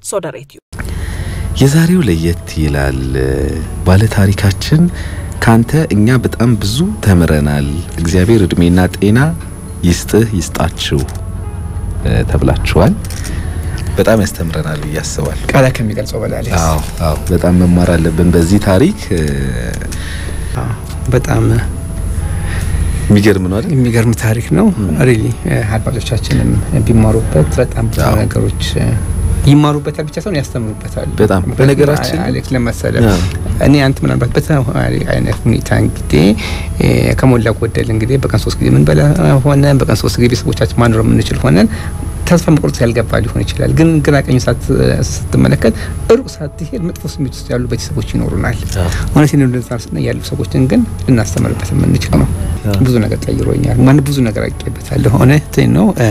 ሶደሬትዩ የዛሬው ለየት ይላል። ባለታሪካችን ካንተ እኛ በጣም ብዙ ተምረናል። እግዚአብሔር እድሜና ጤና ይስጥህ ይስጣችሁ ተብላችኋል። በጣም ያስተምረናል ብዬ አስባለሁ። ቃላ ከሚገልጸው በላይ አሌክስ። አዎ አዎ፣ በጣም መማር አለብን በዚህ ታሪክ። አዎ፣ በጣም የሚገርም ነው አይደል? የሚገርም ታሪክ ነው። ሪሊ አድማጮቻችንም ቢማሩበት በጣም ብዙ አዎ። ነገሮች ይማሩበታል ብቻ ሳይሆን ያስተምሩበታል። በጣም በነገራችን አሌክስ ለመሰለ አዎ። እኔ አንተ ምናልባት በተማሪ አይነት ሁኔታ እንግዲህ እ ከሞላ ጎደል እንግዲህ በቀን ሶስት ጊዜ ምን በላ ሆነን በቀን ሶስት ጊዜ ቤተሰቦቻችን ማኖር የምንችል ሆነን ተስፋ መቁረጥ ያልገባ ሊሆን ይችላል። ግን ግራ ቀኝ ሳት ስትመለከት ሩቅ ሳትሄድ መጥፎ ስሜት ውስጥ ያሉ ቤተሰቦች ይኖሩናል። አዎ። እውነት ነው እንደዛ ስና ያሉ ሰዎችን ግን ልናስተምርበት የምንችል ነው። አዎ። ብዙ ነገር ቀይሮኛል። ማን ብዙ ነገር አውቄበታለሁ። እውነት ነው። እ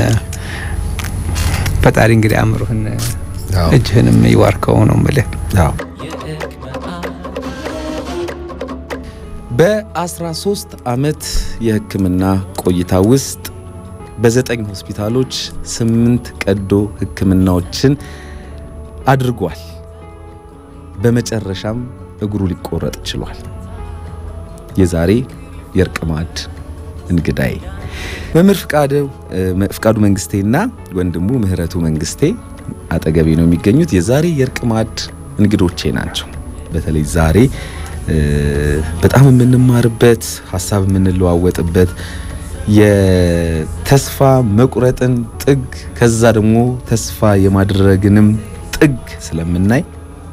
ፈጣሪ እንግዲህ አእምሮህን አዎ። እጅህንም ይዋርከው ነው የምልህ። አዎ። በ13 ዓመት የሕክምና ቆይታ ውስጥ በዘጠኝ ሆስፒታሎች ስምንት ቀዶ ሕክምናዎችን አድርጓል። በመጨረሻም እግሩ ሊቆረጥ ችሏል። የዛሬ የእርቅ ማዕድ እንግዳይ መምህር ፍቃዱ ፍቃዱ መንግስቴና ወንድሙ ምህረቱ መንግስቴ አጠገቤ ነው የሚገኙት። የዛሬ የእርቅ ማዕድ እንግዶቼ ናቸው። በተለይ ዛሬ እ በጣም የምንማርበት ሀሳብ የምንለዋወጥበት የተስፋ መቁረጥን ጥግ ከዛ ደግሞ ተስፋ የማድረግንም ጥግ ስለምናይ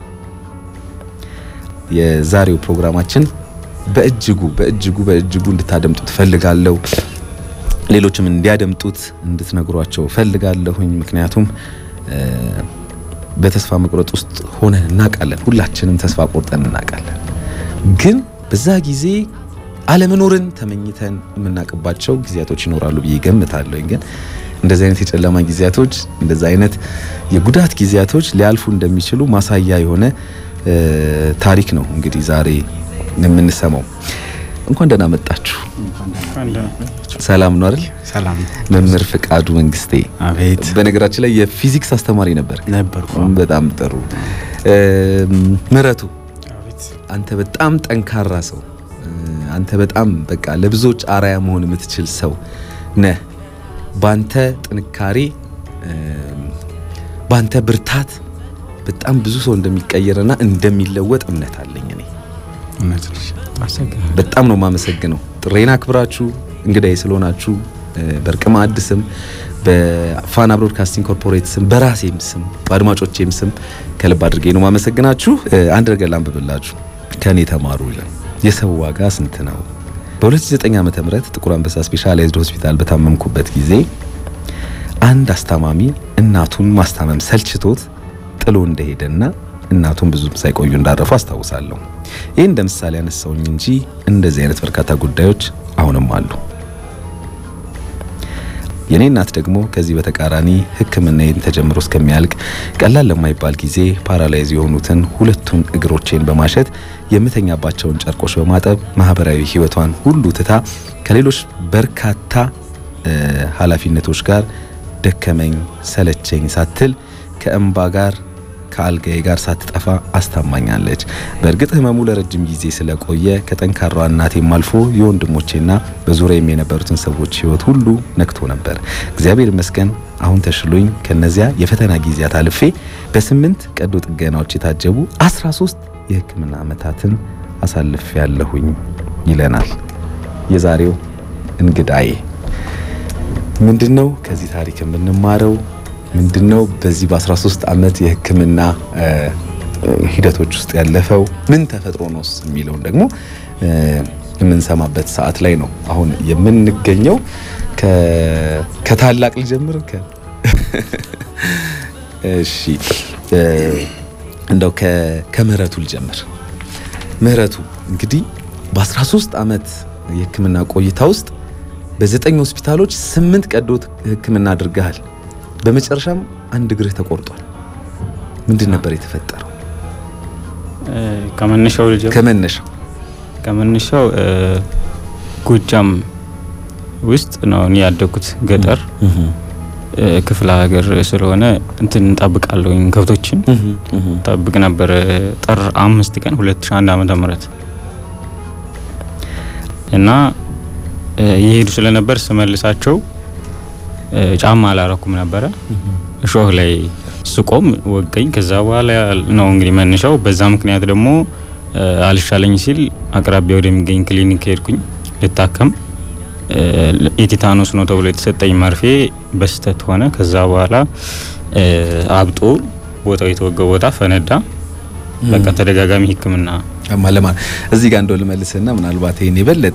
የዛሬው ፕሮግራማችን በእጅጉ በእጅጉ በእጅጉ እንድታደምጡት ፈልጋለሁ። ሌሎችም እንዲያደምጡት እንድትነግሯቸው ፈልጋለሁኝ። ምክንያቱም እ በተስፋ መቁረጥ ውስጥ ሆነን እናውቃለን። ሁላችንም ተስፋ ቆርጠን እናውቃለን። ግን በዛ ጊዜ አለመኖርን ተመኝተን የምናውቅባቸው ጊዜያቶች ይኖራሉ ብዬ ገምታለሁ። ግን እንደዚህ አይነት የጨለማ ጊዜያቶች፣ እንደዚህ አይነት የጉዳት ጊዜያቶች ሊያልፉ እንደሚችሉ ማሳያ የሆነ እ ታሪክ ነው እንግዲህ ዛሬ የምንሰማው። እንኳን ደህና መጣችሁ። ሰላም ነው አይደል? ሰላም መምህር ፍቃዱ መንግስቴ አቤት በነገራችን ላይ የፊዚክስ አስተማሪ ነበር። ነበርኩ። በጣም ጥሩ። እም፣ ምህረቱ አቤት አንተ በጣም ጠንካራ ሰው፣ አንተ በጣም በቃ ለብዙዎች አራያ መሆን የምትችል ሰው ነህ። ባንተ ጥንካሬ፣ እም፣ ባንተ ብርታት በጣም ብዙ ሰው እንደሚቀየርና እንደሚለወጥ እምነት አለኝ እኔ። እውነት ነሽ። አመሰግናለሁ። በጣም ነው የማመሰግነው ጥሬን አክብራችሁ እንግዳዬ ስለሆናችሁ እ፣ በእርቅ ማዕድ ስም በፋና ብሮድካስቲንግ ኮርፖሬት ስም በራሴም ስም በአድማጮቼም ስም ከልብ አድርጌ ነው የማመሰግናችሁ። እ፣ አንድ ነገር ላንብብላችሁ። ከእኔ ተማሩ ይላል። የሰው ዋጋ ስንት ነው? በ2009 ዓ ም ጥቁር አንበሳ ስፔሻላይዝድ ሆስፒታል በታመምኩበት ጊዜ አንድ አስታማሚ እናቱን ማስታመም ሰልችቶት ጥሎ እንደሄደና እናቱን ብዙም ሳይቆዩ እንዳረፉ አስታውሳለሁ። ይህ እንደ ምሳሌ ያነሳውኝ እንጂ እንደዚህ አይነት በርካታ ጉዳዮች አሁንም አሉ። የኔ እናት ደግሞ ከዚህ በተቃራኒ ሕክምናዬን ተጀምሮ እስከሚያልቅ ቀላል ለማይባል ጊዜ ፓራላይዝ የሆኑትን ሁለቱን እግሮቼን በማሸት የምተኛባቸውን ጨርቆች በማጠብ ማህበራዊ ሕይወቷን ሁሉ ትታ ከሌሎች በርካታ እ፣ ኃላፊነቶች ጋር ደከመኝ ሰለቸኝ ሳትል ከእንባ ጋር ከአልጋዬ ጋር ሳትጠፋ አስታማኛለች። በእርግጥ ህመሙ ለረጅም ጊዜ ስለቆየ ከጠንካራዋ እናቴም አልፎ የወንድሞቼና በዙሪያዬም የነበሩትን ሰዎች ህይወት ሁሉ ነክቶ ነበር። እግዚአብሔር ይመስገን አሁን ተሽሎኝ ከነዚያ የፈተና ጊዜያት አልፌ በስምንት ቀዶ ጥገናዎች የታጀቡ 13 የህክምና ዓመታትን አሳልፍ ያለሁኝ ይለናል የዛሬው እንግዳዬ። ምንድነው ከዚህ ታሪክ የምንማረው? ምንድነው በዚህ በ13 ዓመት የህክምና እ፣ ሂደቶች ውስጥ ያለፈው ምን ተፈጥሮ ነውስ የሚለውን ደግሞ እ፣ የምንሰማበት ሰዓት ላይ ነው አሁን የምንገኘው። ከ- ከታላቅ ልጀምር። ከ- እሺ እ፣ እንደው ከ- ከምህረቱ ልጀምር። ምህረቱ እንግዲህ በ13 ዓመት የህክምና ቆይታ ውስጥ በዘጠኝ ሆስፒታሎች ስምንት ቀዶ ህክምና አድርገሃል። በመጨረሻም አንድ እግርህ ተቆርጧል። ምንድን ነበር የተፈጠረው? እ፣ ከመነሻው ልጀምር። ከመነሻው ከመነሻው እ፣ ጎጃም ውስጥ ነው እኔ ያደግኩት ገጠር ክፍለ ሀገር ስለሆነ እንትን እንጠብቃለሁኝ ከብቶችን ጠብቅ ነበር። ጥር አምስት ቀን 2001 ዓመተ ምህረት እና እየሄዱ ስለነበር ስመልሳቸው ጫማ አላረኩም ነበረ። እሾህ ላይ ስቆም ወገኝ። ከዛ በኋላ ነው እንግዲህ መነሻው። በዛ ምክንያት ደግሞ አልሻለኝ ሲል አቅራቢያ ወደሚገኝ ክሊኒክ ሄድኩኝ ልታከም። የቲታኖስ ነው ተብሎ የተሰጠኝ መርፌ በስተት ሆነ። ከዛ በኋላ አብጦ ቦታው የተወጋ ቦታ ፈነዳ። በቃ ተደጋጋሚ ሕክምና ለማ እዚህ ጋር እንደው ልመልስና ምናልባት ይሄን የበለጠ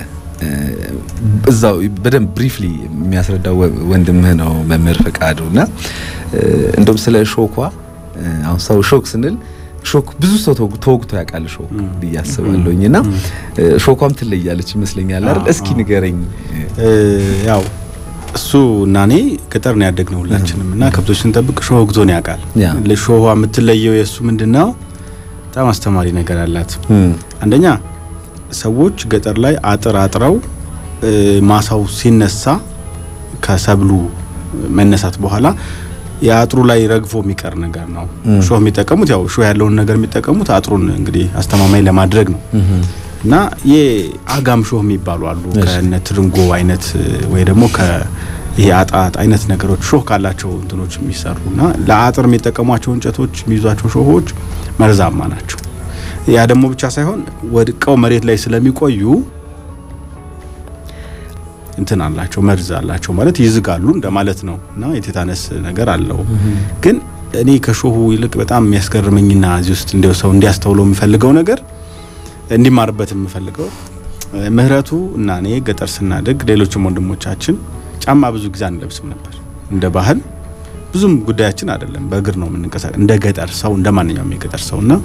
እዛው በደንብ ብሪፍሊ የሚያስረዳው ወንድምህ ነው መምህር ፈቃዱ እና እንደውም ስለ ሾኳ አሁን ሰው ሾክ ስንል ሾክ ብዙ ሰው ተወግቶ ያውቃል ሾክ ብዬ አስባለሁኝ እና ሾኳም ትለያለች ይመስለኛል አይደል እስኪ ንገረኝ ያው እሱ እና እኔ ገጠር ነው ያደግነው ሁላችንም እና ከብቶች ስንጠብቅ ሾህ ወግቶን ያውቃል ለሾህ የምትለየው የእሱ ምንድነው በጣም አስተማሪ ነገር አላት አንደኛ ሰዎች ገጠር ላይ አጥር አጥረው ማሳው ሲነሳ ከሰብሉ መነሳት በኋላ የአጥሩ ላይ ረግፎ የሚቀር ነገር ነው። ሾህ የሚጠቀሙት ያው ሾህ ያለውን ነገር የሚጠቀሙት አጥሩን እንግዲህ አስተማማኝ ለማድረግ ነው እና የአጋም ሾህ የሚባሉ አሉ ከነ ትርንጎ አይነት ወይ ደግሞ ይሄ አጣጥ አይነት ነገሮች ሾህ ካላቸው እንትኖች የሚሰሩ እና ለአጥር የሚጠቀሟቸው እንጨቶች የሚይዟቸው ሾሆች መርዛማ ናቸው። ያ ደግሞ ብቻ ሳይሆን ወድቀው መሬት ላይ ስለሚቆዩ እንትን አላቸው መርዝ አላቸው ማለት ይዝጋሉ እንደማለት ነው እና የቴታነስ ነገር አለው። ግን እኔ ከሾሁ ይልቅ በጣም የሚያስገርመኝና እዚህ ውስጥ እንዲያው ሰው እንዲያስተውለው የምፈልገው ነገር እንዲማርበት የምፈልገው ምህረቱ እና እኔ ገጠር ስናድግ ሌሎችም ወንድሞቻችን ጫማ ብዙ ጊዜ አንለብስም ነበር እንደ ባህል ብዙም ጉዳያችን አይደለም። በእግር ነው የምንንቀሳቀስ እንደ ገጠር ሰው እንደ ማንኛውም የገጠር ሰው እና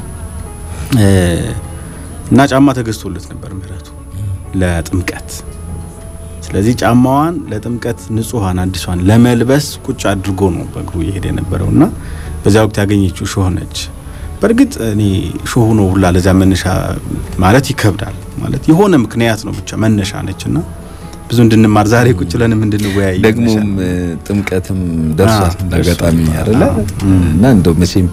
እና ጫማ ተገዝቶለት ነበር ምህረቱ ለጥምቀት። ስለዚህ ጫማዋን ለጥምቀት ንጹሐን አዲሷን ለመልበስ ቁጭ አድርጎ ነው በእግሩ እየሄደ የነበረው እና በዚያ ወቅት ያገኘችው ሾህ ነች። በእርግጥ እኔ ሾሁ ነው ሁላ ለዚያ መነሻ ማለት ይከብዳል። ማለት የሆነ ምክንያት ነው ብቻ መነሻ ነች እና ብዙ እንድንማር ዛሬ ቁጭ ብለንም እንድንወያይ ደግሞም ጥምቀትም ደርሷል እንዳጋጣሚ አይደለ እና እንደው መቼም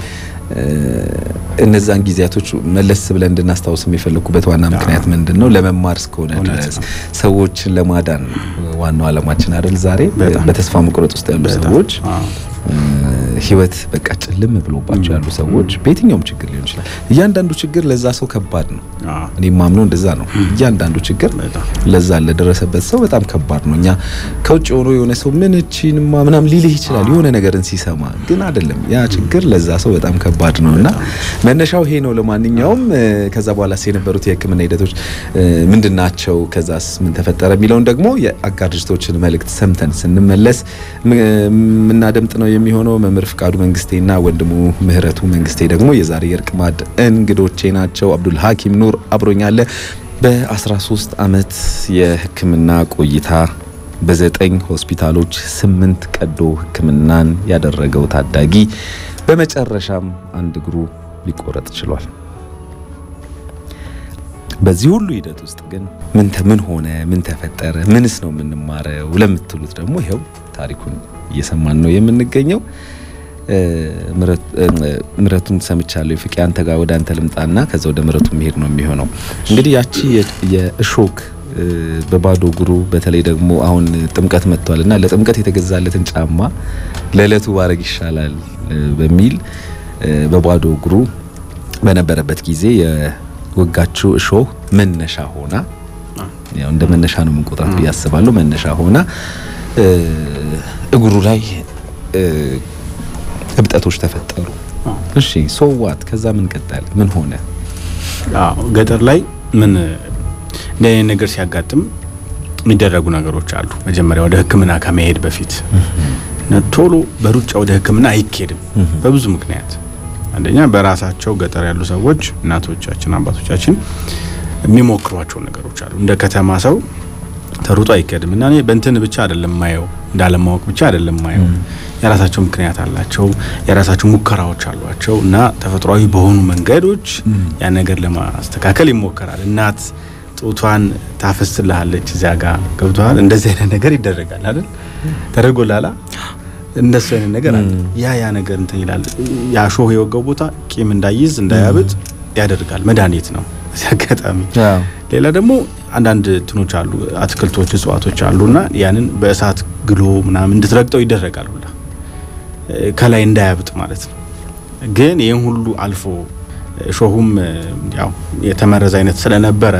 እነዛን ጊዜያቶች መለስ ብለን እንድናስታውስ የሚፈልጉበት ዋና ምክንያት ምንድን ነው? ለመማር እስከሆነ ድረስ ሰዎችን ለማዳን ዋናው ዓላማችን አይደል? ዛሬ በተስፋ መቁረጥ ውስጥ ያሉ ሰዎች ህይወት በቃ ጭልም ብሎባቸው ያሉ ሰዎች በየትኛውም ችግር ሊሆን ይችላል። እያንዳንዱ ችግር ለዛ ሰው ከባድ ነው። እኔ ማምነው እንደዛ ነው። እያንዳንዱ ችግር ለዛ ለደረሰበት ሰው በጣም ከባድ ነው። እኛ ከውጭ ሆኖ የሆነ ሰው ምን እቺንማ ምናም ሊልህ ይችላል የሆነ ነገርን ሲሰማ፣ ግን አይደለም ያ ችግር ለዛ ሰው በጣም ከባድ ነው እና መነሻው ይሄ ነው። ለማንኛውም ከዛ በኋላ የነበሩት የህክምና ሂደቶች ምንድን ናቸው? ከዛስ ምን ተፈጠረ የሚለውን ደግሞ የአጋር ድርጅቶችን መልእክት ሰምተን ስንመለስ የምናደምጥ ነው የሚሆነው። መምህር ፍቃዱ መንግስቴና ወንድሙ ምህረቱ መንግስቴ ደግሞ የዛሬ የእርቅ ማዕድ እንግዶቼ ናቸው። አብዱል ሀኪም ኑር አብሮኛለ። በ13 ዓመት የህክምና ቆይታ በዘጠኝ ሆስፒታሎች ስምንት ቀዶ ህክምናን ያደረገው ታዳጊ በመጨረሻም አንድ እግሩ ሊቆረጥ ችሏል። በዚህ ሁሉ ሂደት ውስጥ ግን ምን ምን ሆነ፣ ምን ተፈጠረ፣ ምንስ ነው የምንማረው ለምትሉት ደግሞ ይኸው ታሪኩን እየሰማን ነው የምንገኘው። ምረቱን ሰምቻለሁ። ፍቄ አንተ ጋር ወደ አንተ ልምጣና ከዛ ወደ ምረቱ መሄድ ነው የሚሆነው። እንግዲህ ያቺ የእሾክ በባዶ እግሩ በተለይ ደግሞ አሁን ጥምቀት መጥቷል እና ለጥምቀት የተገዛለትን ጫማ ለዕለቱ ባረግ ይሻላል በሚል በባዶ እግሩ በነበረበት ጊዜ የወጋችው እሾህ መነሻ ሆና ያው እንደ መነሻ ነው የምንቆጥራት ብዬ አስባለሁ። መነሻ ሆና እግሩ ላይ እብጠቶች ተፈጠሩ። እሺ ሶዋት ከዛ ምን ቀጠለ? ምን ሆነ? አዎ ገጠር ላይ ምን እንደ አይነት ነገር ሲያጋጥም የሚደረጉ ነገሮች አሉ። መጀመሪያ ወደ ሕክምና ከመሄድ በፊት ቶሎ በሩጫ ወደ ሕክምና አይኬድም በብዙ ምክንያት። አንደኛ በራሳቸው ገጠር ያሉ ሰዎች እናቶቻችን፣ አባቶቻችን የሚሞክሯቸው ነገሮች አሉ። እንደ ከተማ ሰው ተሩጦ አይኬድም እና እኔ በእንትን ብቻ አይደለም ማየው እንዳለማወቅ ብቻ አይደለም ማየው የራሳቸው ምክንያት አላቸው፣ የራሳቸው ሙከራዎች አሏቸው እና ተፈጥሯዊ በሆኑ መንገዶች ያን ነገር ለማስተካከል ይሞከራል። እናት ጡቷን ታፈስልሃለች እዚያ ጋር ገብተዋል። እንደዚህ አይነት ነገር ይደረጋል አይደል? ተደርጎላላ እንደሱ አይነት ነገር አለ። ያ ያ ነገር እንትን ይላል። ያ ሾህ የወጋው ቦታ ቂም እንዳይዝ እንዳያብጥ ያደርጋል። መድኃኒት ነው እዚህ አጋጣሚ። ሌላ ደግሞ አንዳንድ እንትኖች አሉ፣ አትክልቶች፣ እጽዋቶች አሉና ያንን በእሳት ግሎ ምናምን እንድትረግጠው ይደረጋል ሁላ ከላይ እንዳያብጥ ማለት ነው። ግን ይህን ሁሉ አልፎ ሾሁም ያው የተመረዘ አይነት ስለነበረ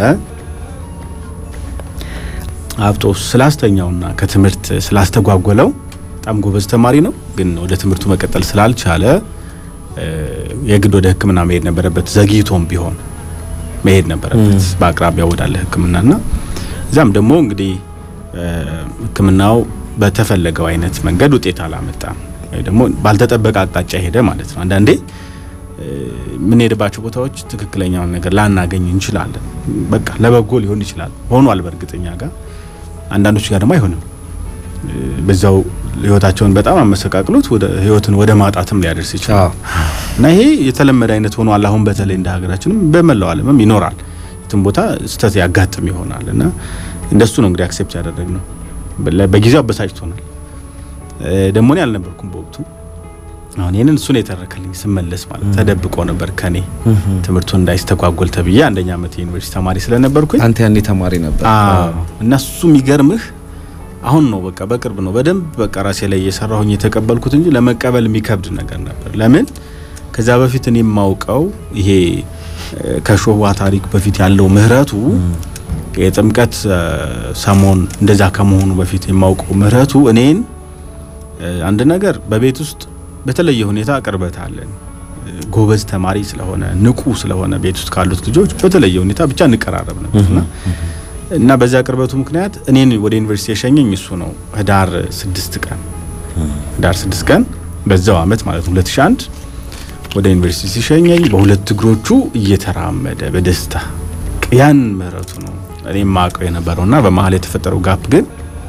አብጦ ስላስተኛውና ከትምህርት ስላስተጓጎለው በጣም ጎበዝ ተማሪ ነው። ግን ወደ ትምህርቱ መቀጠል ስላልቻለ የግድ ወደ ሕክምና መሄድ ነበረበት። ዘግይቶም ቢሆን መሄድ ነበረበት በአቅራቢያ ወዳለ ሕክምናና እዛም ደግሞ እንግዲህ ሕክምናው በተፈለገው አይነት መንገድ ውጤት አላመጣም፣ ወይ ደግሞ ባልተጠበቀ አቅጣጫ ሄደ ማለት ነው። አንዳንዴ የምንሄድባቸው ቦታዎች ትክክለኛውን ነገር ላናገኝ እንችላለን። በቃ ለበጎ ሊሆን ይችላል። ሆኗል በእርግጠኛ ጋር አንዳንዶች ጋር ደግሞ አይሆንም። በዛው ህይወታቸውን በጣም አመሰቃቅሎት ወደ ህይወትን ወደ ማጣትም ሊያደርስ ይችላል እና ይሄ የተለመደ አይነት ሆኗል። አሁን በተለይ እንደ ሀገራችንም በመላው ዓለምም ይኖራል። የትም ቦታ ስህተት ያጋጥም ይሆናል እና እንደሱ ነው እንግዲህ አክሴፕት ያደረግነው። በጊዜው አበሳጭቶናል። ደግሞ እኔ አልነበርኩም በወቅቱ አሁን ይህንን እሱን የተረከልኝ ስመለስ ማለት ተደብቆ ነበር ከኔ ትምህርቱን እንዳይስተጓጎል ተብዬ አንደኛ ዓመት የዩኒቨርሲቲ ተማሪ ስለነበርኩኝ አንተ ያኔ ተማሪ ነበር እና እሱ የሚገርምህ አሁን ነው በቃ በቅርብ ነው በደንብ በቃ ራሴ ላይ እየሰራሁኝ የተቀበልኩት እንጂ ለመቀበል የሚከብድ ነገር ነበር። ለምን ከዛ በፊት እኔ የማውቀው ይሄ ከሾዋ ታሪክ በፊት ያለው ምህረቱ የጥምቀት ሰሞን እንደዛ ከመሆኑ በፊት የማውቀው ምህረቱ እኔን አንድ ነገር በቤት ውስጥ በተለየ ሁኔታ ቅርበት አለን። ጎበዝ ተማሪ ስለሆነ ንቁ ስለሆነ ቤት ውስጥ ካሉት ልጆች በተለየ ሁኔታ ብቻ እንቀራረብ ነበርና እና በዛ ቅርበቱ ምክንያት እኔን ወደ ዩኒቨርሲቲ የሸኘኝ እሱ ነው። ህዳር ስድስት ቀን ህዳር ስድስት ቀን በዛው አመት ማለት ነው 2001 ወደ ዩኒቨርሲቲ ሲሸኘኝ በሁለት እግሮቹ እየተራመደ በደስታ ያን ምህረቱ ነው እኔ የማውቀው የነበረውና በመሀል የተፈጠረው ጋፕ ግን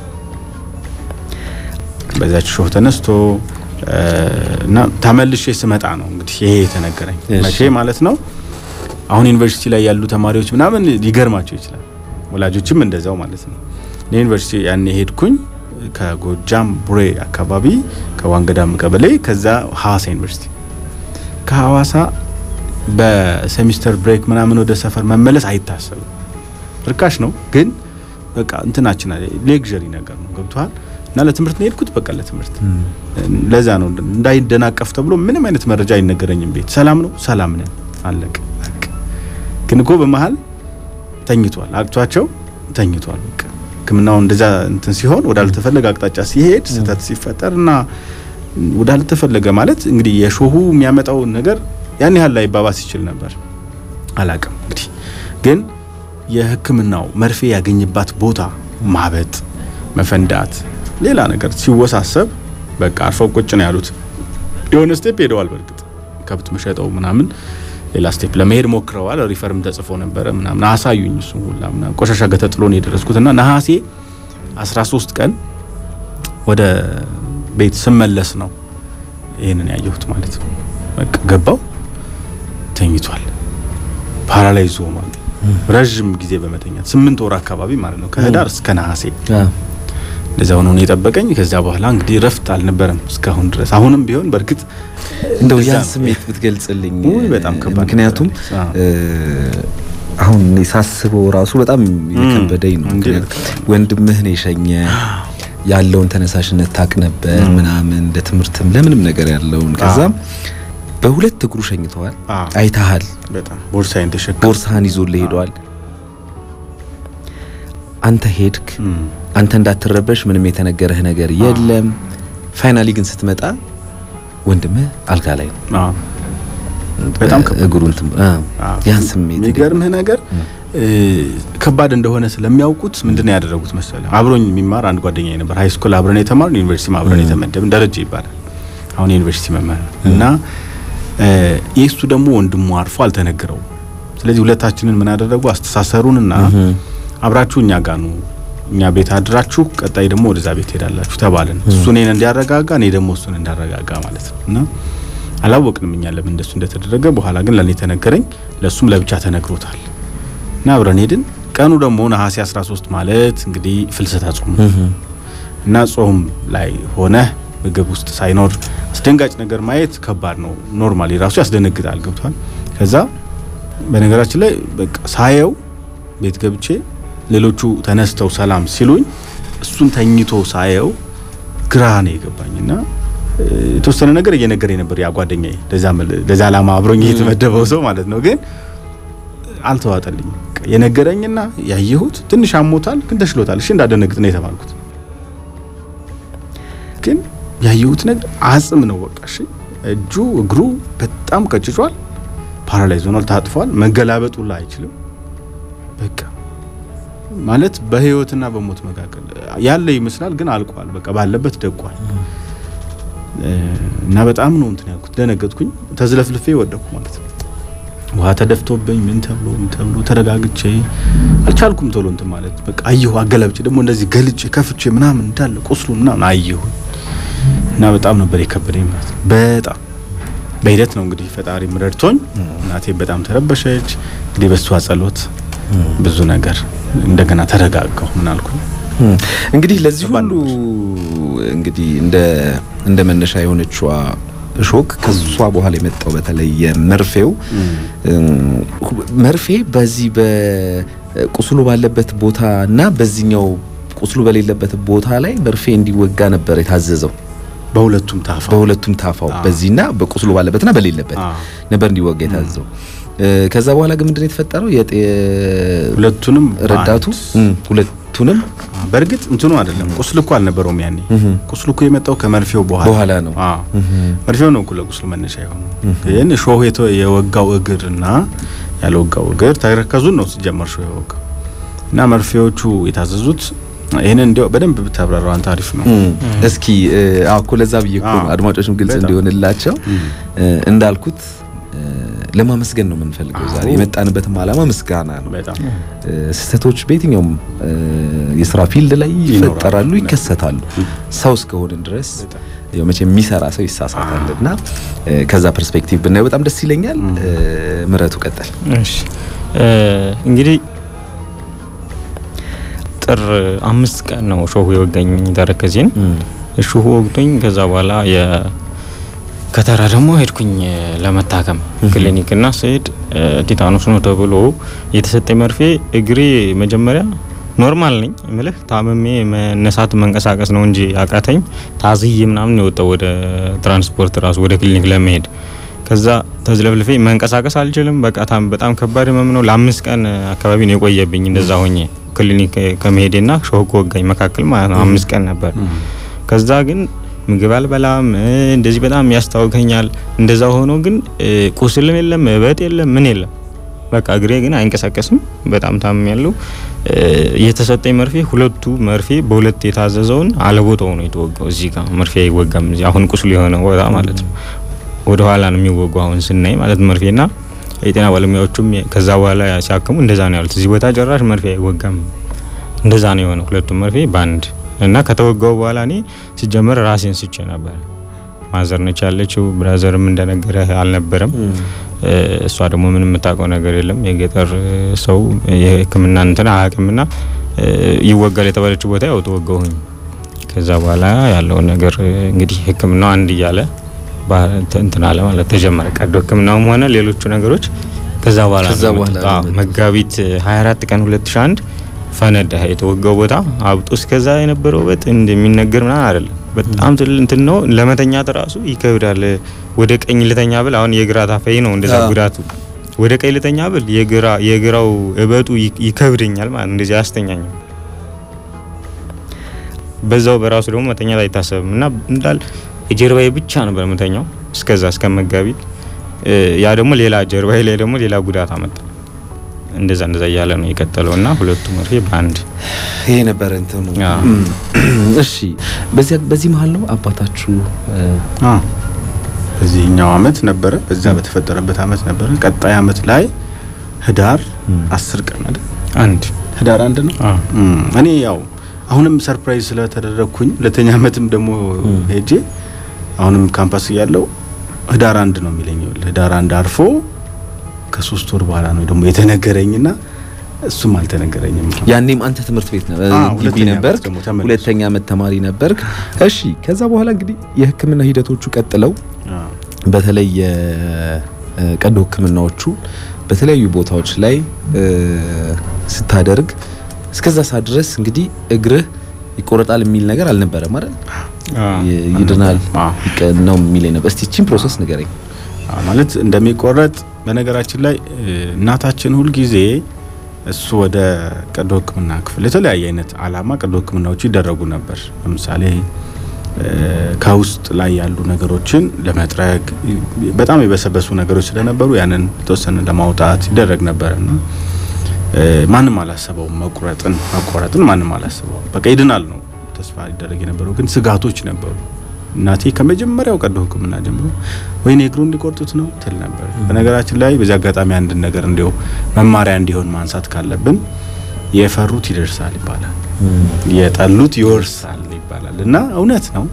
በዛች ሾህ ተነስቶ እና ተመልሼ ስመጣ ነው እንግዲህ ይሄ የተነገረኝ። መቼ ማለት ነው አሁን ዩኒቨርሲቲ ላይ ያሉ ተማሪዎች ምናምን ሊገርማቸው ይችላል፣ ወላጆችም እንደዛው ማለት ነው። ዩኒቨርሲቲ ያኔ ሄድኩኝ ከጎጃም ቡሬ አካባቢ ከዋንገዳም ቀበሌ፣ ከዛ ሀዋሳ ዩኒቨርሲቲ። ከሀዋሳ በሴሚስተር ብሬክ ምናምን ወደ ሰፈር መመለስ አይታሰብም። ርካሽ ነው ግን በቃ እንትናችን ሌግዠሪ ነገር ነው ገብቷል። እና ለትምህርት ነው የሄድኩት። በቃ ለትምህርት ለዛ ነው እንዳይደናቀፍ ተብሎ ምንም አይነት መረጃ አይነገረኝም። ቤት ሰላም ነው፣ ሰላም ነን፣ አለቅ። ግን እኮ በመሀል ተኝቷል፣ አቅቷቸው ተኝቷል። በቃ ሕክምናው እንደዛ እንትን ሲሆን ወዳልተፈለገ አቅጣጫ ሲሄድ ስህተት ሲፈጠር እና ወዳልተፈለገ ማለት እንግዲህ የሾሁ የሚያመጣው ነገር ያን ያህል ላይ ባባስ ይችል ነበር። አላቅም እንግዲህ ግን የሕክምናው መርፌ ያገኝባት ቦታ ማበጥ፣ መፈንዳት ሌላ ነገር ሲወሳሰብ በቃ አርፈው ቁጭ ነው ያሉት። የሆነ ስቴፕ ሄደዋል። በእርግጥ ከብት መሸጠው ምናምን ሌላ ስቴፕ ለመሄድ ሞክረዋል። ሪፈርም ተጽፎ ነበረ ምናምን አሳዩኝ። እሱ ሁላ ምናምን ቆሻሻ ገተጥሎ ነው የደረስኩትና ነሐሴ 13 ቀን ወደ ቤት ስመለስ ነው ይህንን ያየሁት ማለት ነው። በቃ ገባው ተኝቷል። ፓራላይዝ ሆኗል። ረዥም ጊዜ በመተኛት ስምንት ወር አካባቢ ማለት ነው ከህዳር እስከ ነሐሴ እንደዛ ሆኖ ነው የጠበቀኝ። ከዛ በኋላ እንግዲህ ረፍት አልነበረም እስካሁን ድረስ። አሁንም ቢሆን በእርግጥ እንደው ያን ስሜት ብትገልጽልኝ በጣም ከባድ። ምክንያቱም አሁን እኔ ሳስበው ራሱ በጣም የከበደኝ ነው። ወንድምህ ነው የሸኘ ያለውን ተነሳሽነት ታቅ ነበር ምናምን ለትምህርትም ለምንም ነገር ያለውን ከዛም በሁለት እግሩ ሸኝተዋል። አይተሃል። በጣም ቦርሳዬን ተሸክሞ ቦርሳህን ይዞልህ ሄደዋል። አንተ ሄድክ። አንተ እንዳትረበሽ ምንም የተነገረህ ነገር የለም። ፋይናሊ ግን ስትመጣ ወንድምህ አልጋ ላይ ነው። በጣም እግሩን ያን ስሜት የሚገርምህ ነገር ከባድ እንደሆነ ስለሚያውቁት ምንድነው ያደረጉት መሰለ? አብሮኝ የሚማር አንድ ጓደኛ ነበር። ሃይ ስኩል አብረን የተማርን ዩኒቨርሲቲ አብረን የተመደብን ደረጃ ይባላል። አሁን ዩኒቨርሲቲ መምህር እና የእሱ ደግሞ ወንድሙ አርፎ አልተነገረውም። ስለዚህ ሁለታችንን ምን አደረጉ? አስተሳሰሩንና አብራችሁ እኛ ጋር ነው እኛ ቤት አድራችሁ ቀጣይ ደግሞ ወደዛ ቤት ሄዳላችሁ ተባልን። እሱ እኔን እንዲያረጋጋ እኔ ደግሞ እሱን እንዳረጋጋ ማለት ነው። እና አላወቅንም እኛ ለምን እንደሱ እንደተደረገ። በኋላ ግን ለእኔ ተነገረኝ፣ ለእሱም ለብቻ ተነግሮታል። እና አብረን ሄድን። ቀኑ ደግሞ ነሐሴ 13 ማለት እንግዲህ ፍልሰታ ጾም ነው እና ጾም ላይ ሆነ ምግብ ውስጥ ሳይኖር አስደንጋጭ ነገር ማየት ከባድ ነው። ኖርማሊ ራሱ ያስደነግጣል። ገብቷል። ከዛ በነገራችን ላይ በቃ ሳየው ቤት ገብቼ ሌሎቹ ተነስተው ሰላም ሲሉኝ እሱን ተኝቶ ሳየው ግራ ነው የገባኝና የተወሰነ ነገር እየነገረኝ ነበር ያ ጓደኛዬ፣ ለዛ ዓላማ አብሮኝ የተመደበው ሰው ማለት ነው። ግን አልተዋጠልኝም። የነገረኝና ያየሁት ትንሽ አሞታል፣ ግን ተሽሎታል። እሺ እንዳደነግጥ ነው የተባልኩት። ግን ያየሁት ነገር አጽም ነው። በቃ እሺ፣ እጁ እግሩ በጣም ቀጭጯል፣ ፓራላይዝ ሆኗል፣ ታጥፏል። መገላበጥ ሁላ አይችልም። በቃ ማለት በህይወትና በሞት መካከል ያለ ይመስላል፣ ግን አልቋል። በቃ ባለበት ደቋል። እና በጣም ነው እንትን ያልኩት፣ ደነገጥኩኝ፣ ተዝለፍልፌ ወደኩ ማለት ነው። ውሃ ተደፍቶብኝ ምን ተብሎ ምን ተብሎ ተረጋግቼ አልቻልኩም ቶሎ እንትን ማለት በቃ አየሁ። አገላብጬ ደግሞ እንደዚህ ገልጬ ከፍቼ ምናምን እንዳለ ቁስሉ ምናምን አየሁ እና በጣም ነበር የከበደኝ ማለት ነው። በጣም በሂደት ነው እንግዲህ ፈጣሪ ረድቶኝ፣ እናቴ በጣም ተረበሸች። እንግዲህ በሷ ጸሎት ብዙ ነገር እንደገና ተረጋጋሁ። ምን አልኩኝ እንግዲህ ለዚህ ሁሉ እንግዲህ እንደ እንደ መነሻ የሆነችዋ ሾክ ከሷ በኋላ የመጣው በተለይ የመርፌው መርፌ በዚህ በቁስሉ ባለበት ቦታ እና በዚህኛው ቁስሉ በሌለበት ቦታ ላይ መርፌ እንዲወጋ ነበር የታዘዘው። በሁለቱም ታፋው በሁለቱም ታፋው በዚህና በቁስሉ ባለበትና በሌለበት ነበር እንዲወጋ የታዘዘው። ከዛ በኋላ ግን ምንድነው የተፈጠረው? የጤ ሁለቱንም ረዳቱ ሁለቱንም በእርግጥ እንትኑ አይደለም ቁስል እኮ አልነበረውም ያኔ። ቁስሉ እኮ የመጣው ከመርፌው በኋላ በኋላ ነው። መርፌው ነው እኮ ለቁስሉ መነሻ የሆነው። ግን ሾህ የወጋው እግር እና ያልወጋው እግር ተረከዙን ነው ሲጀመር ሾህ የወጋው እና መርፌዎቹ የታዘዙት ይህንን እንዲያው በደንብ ብታብራራው አንተ አሪፍ ነው። እስኪ አዎ እኮ ለዛ ብዬ እኮ ነው አድማጮችም ግልጽ እንዲሆንላቸው እንዳልኩት ለማመስገን ነው የምንፈልገው። ዛሬ የመጣንበትም ዓላማ ምስጋና ነው። ስህተቶች በየትኛውም የስራ ፊልድ ላይ ይፈጠራሉ፣ ይከሰታሉ። ሰው እስከሆንን ድረስ ያው መቼ የሚሰራ ሰው ይሳሳታል እና ከዛ ፐርስፔክቲቭ ብናየው በጣም ደስ ይለኛል። ምረቱ ቀጠል። እሺ እንግዲህ ጥር አምስት ቀን ነው ሾሁ የወጋኝ ተረከዜን እሾሁ ወግቶኝ ከዛ በኋላ ከተራ ደግሞ ሄድኩኝ ለመታከም ክሊኒክ እና ስሄድ ቲታኖስ ነው ተብሎ የተሰጠኝ መርፌ እግሬ መጀመሪያ ኖርማል ነኝ ምልህ ታመሜ መነሳት መንቀሳቀስ ነው እንጂ አቃተኝ። ታዝዬ ምናምን የወጣው ወደ ትራንስፖርት ራሱ ወደ ክሊኒክ ለመሄድ ከዛ ተዝለፍልፌ መንቀሳቀስ አልችልም። በቃ በጣም ከባድ ህመም ነው። ለአምስት ቀን አካባቢ ነው የቆየብኝ እንደዛ ሆኜ ክሊኒክ ከመሄዴና ሾህ ከወጋኝ መካከል ማለት ነው። አምስት ቀን ነበር። ከዛ ግን ምግብ አልበላም፣ እንደዚህ በጣም ያስታውከኛል። እንደዛ ሆኖ ግን ቁስልም የለም እበት የለም ምን የለም። በቃ እግሬ ግን አይንቀሳቀስም። በጣም ታምም ያለው የተሰጠኝ መርፌ ሁለቱ መርፌ በሁለት የታዘዘውን አለቦታው ነው የተወጋው። እዚህ ጋር መርፌ አይወጋም። እዚህ አሁን ቁስሉ የሆነ ቦታ ማለት ነው። ወደ ኋላ ነው የሚወጋው አሁን ስናይ ማለት መርፌና የጤና ባለሙያዎቹም ከዛ በኋላ ሲያክሙ እንደዛ ነው ያሉት። እዚህ ቦታ ጭራሽ መርፌ አይወጋም። እንደዛ ነው የሆነ ሁለቱም መርፌ በአንድ እና ከተወጋው በኋላ እኔ ሲጀመር ራሴን ስቼ ነበር። ማዘር ነች ያለችው፣ ብራዘርም እንደነገረ አልነበረም። እሷ ደግሞ ምንም የምታውቀው ነገር የለም። የገጠር ሰው የሕክምና እንትን አያውቅምና ይወጋል የተባለችው ቦታ ያው ተወጋሁኝ። ከዛ በኋላ ያለውን ነገር እንግዲህ ሕክምናው አንድ እያለ እንትን አለ ማለት ተጀመረ። ቀዶ ሕክምናውም ሆነ ሌሎቹ ነገሮች ከዛ በኋላ መጋቢት 24 ቀን 2001 ፈነዳ። የተወጋው ቦታ አብጦ እስከዛ የነበረው በት እንደሚነገር ምናምን አይደለም። በጣም ትል እንትን ነው። ለመተኛት ራሱ ይከብዳል። ወደ ቀኝ ልተኛ ብል አሁን የግራ ታፋይ ነው እንደዛ ጉዳቱ። ወደ ቀኝ ልተኛ ብል የግራ የግራው እበጡ ይከብደኛል ማለት እንደዚህ አያስተኛኝም። በዛው በራሱ ደግሞ መተኛት አይታሰብም እና እንዳል የጀርባዬ ብቻ ነበር መተኛው እስከዛ እስከ መጋቢት። ያ ደግሞ ሌላ ጀርባዬ ላይ ደግሞ ሌላ ጉዳት አመጣ። እንደዛ እንደዛ እያለ ነው የቀጠለው እና ሁለቱ መርፌ በአንድ ይሄ ነበረ እንትኑ። እሺ፣ በዚህ በዚህ መሀል ነው አባታችሁ በዚህኛው አመት ነበረ፣ በዛ በተፈጠረበት አመት ነበረ። ቀጣይ አመት ላይ ህዳር አስር ቀን አይደል? አንድ ህዳር አንድ ነው። እኔ ያው አሁንም ሰርፕራይዝ ስለተደረግኩኝ ሁለተኛ አመትም ደግሞ ሄጄ አሁንም ካምፓስ እያለው ህዳር አንድ ነው የሚለኝ። ህዳር አንድ አርፎ ከሶስት ወር በኋላ ነው ደግሞ የተነገረኝና እሱም አልተነገረኝም። ያኔም አንተ ትምህርት ቤት ነበር አዎ፣ ግቢ ሁለተኛ ነበርክ፣ ዓመት ደግሞ ተመለስኩ። ሁለተኛ ዓመት ተማሪ ነበርክ። እሺ ከዛ በኋላ እንግዲህ የሕክምና ሂደቶቹ ቀጥለው አዎ። በተለይ የቀዶ ሕክምናዎቹ በተለያዩ ቦታዎች ላይ እ፣ ስታደርግ እስከዛ ሰዓት ድረስ እንግዲህ እግርህ ይቆረጣል የሚል ነገር አልነበረም አይደል? ይ- ይድናል አዎ። ይቀ- ነው የሚል ነበር። እስቲ እቺን ፕሮሰስ ንገረኝ። አዎ፣ ማለት እንደሚቆረጥ በነገራችን ላይ እ፣ እናታችን ሁልጊዜ እሱ ወደ ቀዶ ሕክምና ክፍል የተለያየ አይነት አላማ ቀዶ ሕክምናዎች ይደረጉ ነበር። ለምሳሌ እ፣ ከውስጥ ላይ ያሉ ነገሮችን ለመጥረግ ይ- በጣም የበሰበሱ ነገሮች ስለነበሩ ያንን የተወሰነ ለማውጣት ይደረግ ነበር እና እ፣ ማንም አላሰበውም መቁረጥን መቆረጥን ማንም አላሰበውም። በቃ ይድናል ነው ተስፋ ይደረግ የነበረው፣ ግን ስጋቶች ነበሩ። እናቴ ከመጀመሪያው ቀዶ ሕክምና ጀምሮ ወይኔ እግሩን ሊቆርጡት ነው ትል ነበር። በነገራችን ላይ በዚህ አጋጣሚ አንድ ነገር እንዲሁ መማሪያ እንዲሆን ማንሳት ካለብን የፈሩት ይደርሳል ይባላል፣ የጠሉት ይወርሳል ይባላል እና እውነት ነው።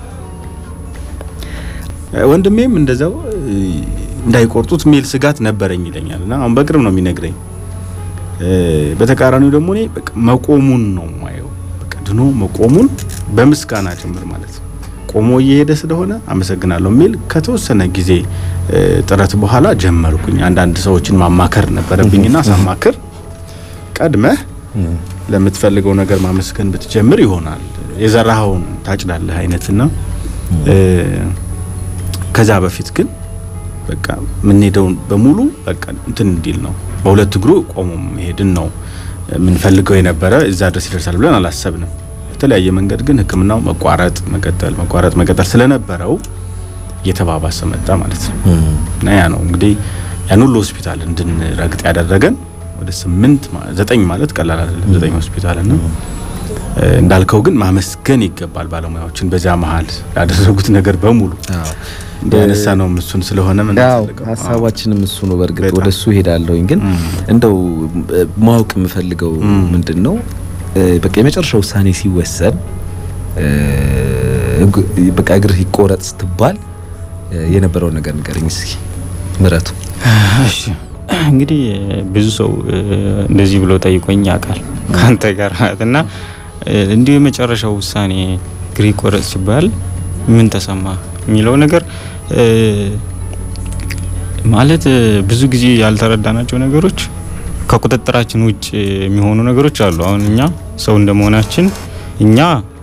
ወንድሜም እንደዛው እ፣ እንዳይቆርጡት የሚል ስጋት ነበረኝ ይለኛል እና አሁን በቅርብ ነው የሚነግረኝ። እ፣ በተቃራኒው ደግሞ እኔ በቃ መቆሙን ነው ማየው፣ በቃ ድኖ መቆሙን በምስጋና ጭምር ማለት ነው። ቆሞ እየሄደ ስለሆነ አመሰግናለሁ የሚል ከተወሰነ ጊዜ እ፣ ጥረት በኋላ ጀመርኩኝ። አንዳንድ ሰዎችን ማማከር ነበረብኝና ሳማክር ቀድመህ ለምትፈልገው ነገር ማመስገን ብትጀምር ይሆናል የዘራኸውን ታጭዳለህ አይነትና እ፣ ከዛ በፊት ግን በቃ የምንሄደውን በሙሉ በቃ እንትን እንዲል ነው በሁለት እግሩ ቆሞ መሄድን ነው የምንፈልገው የነበረ እዛ ድረስ ይደርሳል ብለን አላሰብንም። በተለያየ መንገድ ግን ሕክምናው መቋረጥ መቀጠል መቋረጥ መቀጠል ስለነበረው እየተባባሰ መጣ ማለት ነው እና ያ ነው እንግዲህ ያን ሁሉ ሆስፒታል እንድንረግጥ ያደረገን ወደ ስምንት ማ- ዘጠኝ ማለት ቀላል አይደለም። ዘጠኝ ሆስፒታል እና እ፣ እንዳልከው ግን ማመስገን ይገባል ባለሙያዎችን በዚያ መሀል ያደረጉት ነገር በሙሉ ያነሳ ነው እሱን ስለሆነ ምን ያው ፈልገው ሀሳባችንም እሱ ነው። በእርግጥ በጣም። ወደ እሱ ሄዳለሁኝ፣ ግን ም። እንደው እ፣ ማወቅ የምፈልገው ም። ምንድን ነው እ፣ በቃ የመጨረሻ ውሳኔ ሲወሰን እ፣ እግ- በቃ እግርህ ይቆረጥ ስትባል እ፣ የነበረውን ነገር ንገረኝ እስኪ ምረቱ። እሺ እንግዲህ ብዙ ሰው እ፣ እንደዚህ ብሎ ጠይቆኝ ያውቃል ከአንተ ጋር ማለት እና እ፣ እንዲሁ የመጨረሻው ውሳኔ እግሬ ይቆረጥ ሲባል ምን ተሰማ የሚለው ነገር እ፣ ማለት እ፣ ብዙ ጊዜ ያልተረዳናቸው ነገሮች ከቁጥጥራችን ውጭ የሚሆኑ ነገሮች አሉ። አሁን እኛ ሰው እንደመሆናችን እኛ